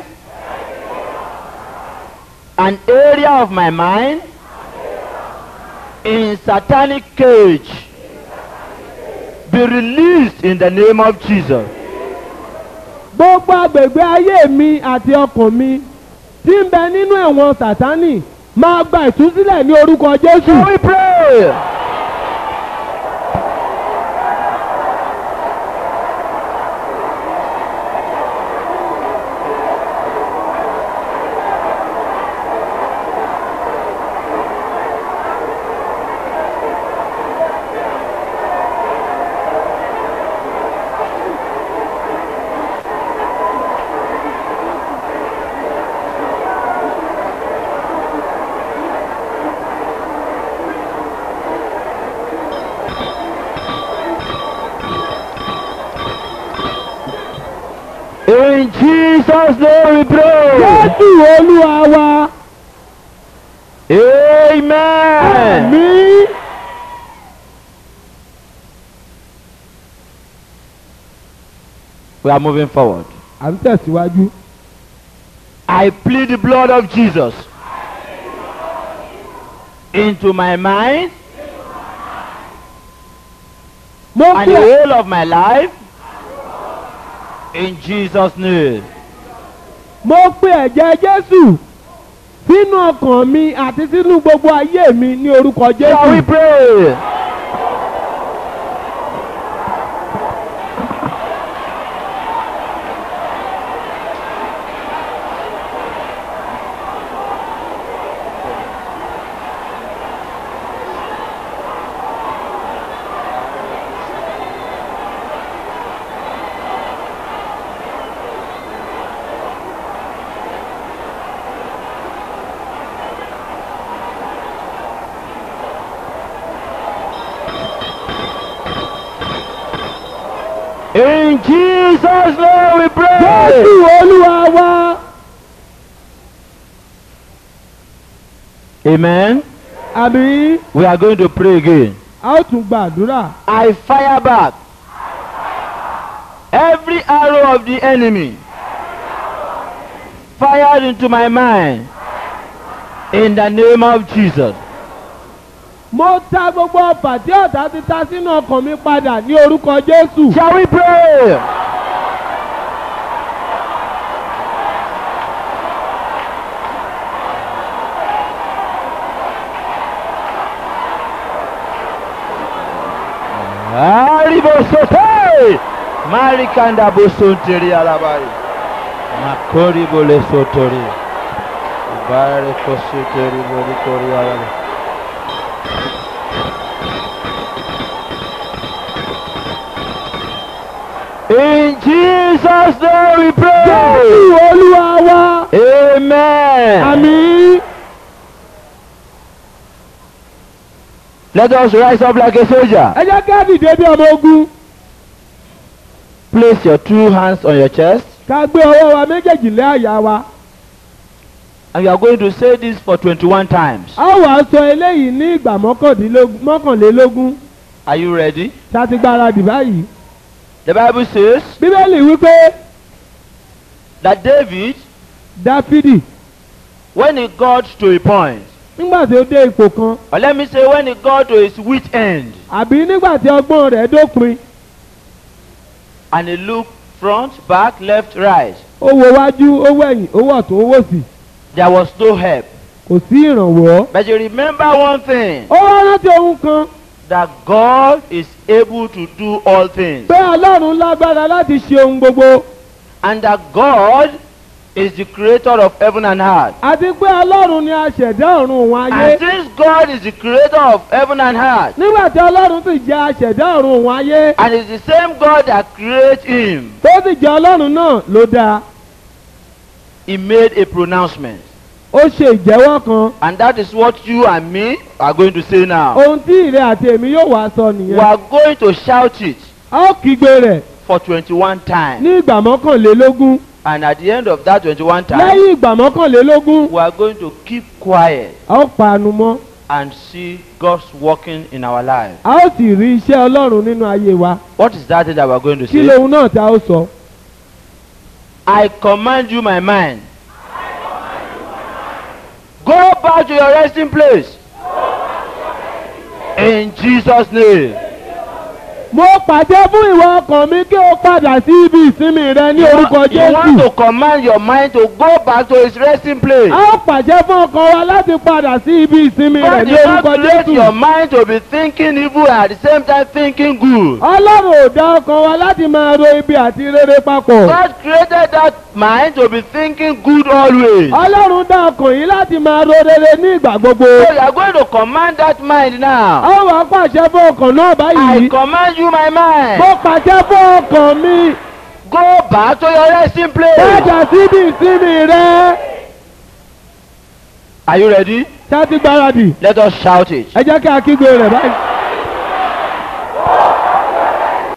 an area of my mind, in satanic cage, be released in the name of Jesus. gbogbo agbègbè ayé mi àti ọkàn mi tí ń bẹ nínú ẹ̀wọ̀n sátánì máa gba ìtúsílẹ̀ ní orúkọ jésù Shall we pray? In Jesus' name we pray. jésù olúwa wa Amen. mi We are moving forward. à ń tẹ̀síwájú I plead the blood of Jesus into my mind mo and pè the whole of my life in Jesus' name. mo pe ẹ̀jẹ̀ jésù sínú ọkàn mi àti sínú gbogbo ayé mi ní orúkọ Shall we jésù pray? In Jesus' name we pray. jésù olúwa wa Amen. àmì We are going to pray again. a ó tún gba àdúrà I fire back every arrow of the enemy fired into my mind in the name of Jesus. mo ta gbogbo ọfà tí ọ̀tá ti ta sínú ọkàn mi padà ní orúkọ jésù. Shall we pray? Aribosote! Marikanda bosonteri alabari. Makori bole sotori. Bare kositeri bole kori alabari. In Jesus' name we pray. jésù olúwa wa. Amen. àmì. Let us rise up like a soldier. ẹ jẹ́ kí á dìde bí ọmọ ogun. Place your two hands on your chest. ká gbé ọwọ́ wa méjèèjì lé àyà wa. And you are going to say this for 21 times. a ó wàá sọ eléyìí ní ìgbà mọ́kàndínlógún- mọ́kànlélógún. Are you ready? ṣá ti gbáradì báyìí. The Bible says bíbélì wípé that David, dáfídì when he got to a point, nígbà tí ó dé ipò kan or let me say when he got to his wit end, àbí nígbà tí ọgbọ́n rẹ̀ dópin and he looked front, back, left, right, ó wo wájú ó wẹ̀yìn ó wọ̀ tó ó wò sí there was no help. kò sí ìrànwọ́. But you remember one thing ó wá rántí ohun kan that God is able to do all things, pé ọlọ́run lágbára láti ṣe ohun gbogbo and that God is the creator of heaven and earth. àti pé ọlọ́run ni aṣẹ̀dá ọ̀run òun ayé And since God is the creator of heaven and earth, nígbà tí ọlọ́run sì jẹ́ aṣẹ̀dá ọ̀run òun ayé and it's the same God that created him, tó sì jẹ́ ọlọ́run náà ló dáa he made a pronouncement. ó ṣe ìjẹ́wọ́ kan And that is what you and me are going to say now. ohun tí ìrẹ àti èmi yóò wá sọ We nìyẹn are going to shout it a ó kígbe rẹ̀ for 21 times. ní ìgbà mọ́kànlélógún And at the end of that 21 times, lẹ́yìn ìgbà mọ́kànlélógún we are going to keep quiet a ó panu mọ́ and see God's working in our lives. a ó sì rí iṣẹ́ ọlọ́run nínú ayé wa What is that thing that we are going to kí say? lohun náà tá a ó sọ. I command you, my mind. Go back to your resting place. In Jesus' name. mo pàṣẹ fún ìwọ ọkàn mi kí o padà sí ibi ìsinmi rẹ ní You orúkọ want, you want jésù. to command your mind to go back to its resting place. a ó pàṣẹ fún ọkàn wa láti padà sí ibi ìsinmi rẹ God ní did not orúkọ create your jésù. mind to be thinking evil and at the same time thinking good. ọlọ́run ò dá ọkàn wa láti máa ro ibi àti rere papọ̀. God created that mind to be thinking good always. ọlọ́run dá ọkàn yìí láti máa ro rere ní ìgbà gbogbo. So you are going to command that mind a now. ó wàá pàṣẹ fún ọkàn náà I báyìí. command you, my mind. mo pàṣẹ fún ọkàn mi Go back to your resting place. padà síbi ìsinmi rẹ. Are you ready? ṣá ti gbáradì Let us shout it. ẹ jẹ́ kí a kígbe rẹ̀ báyìí.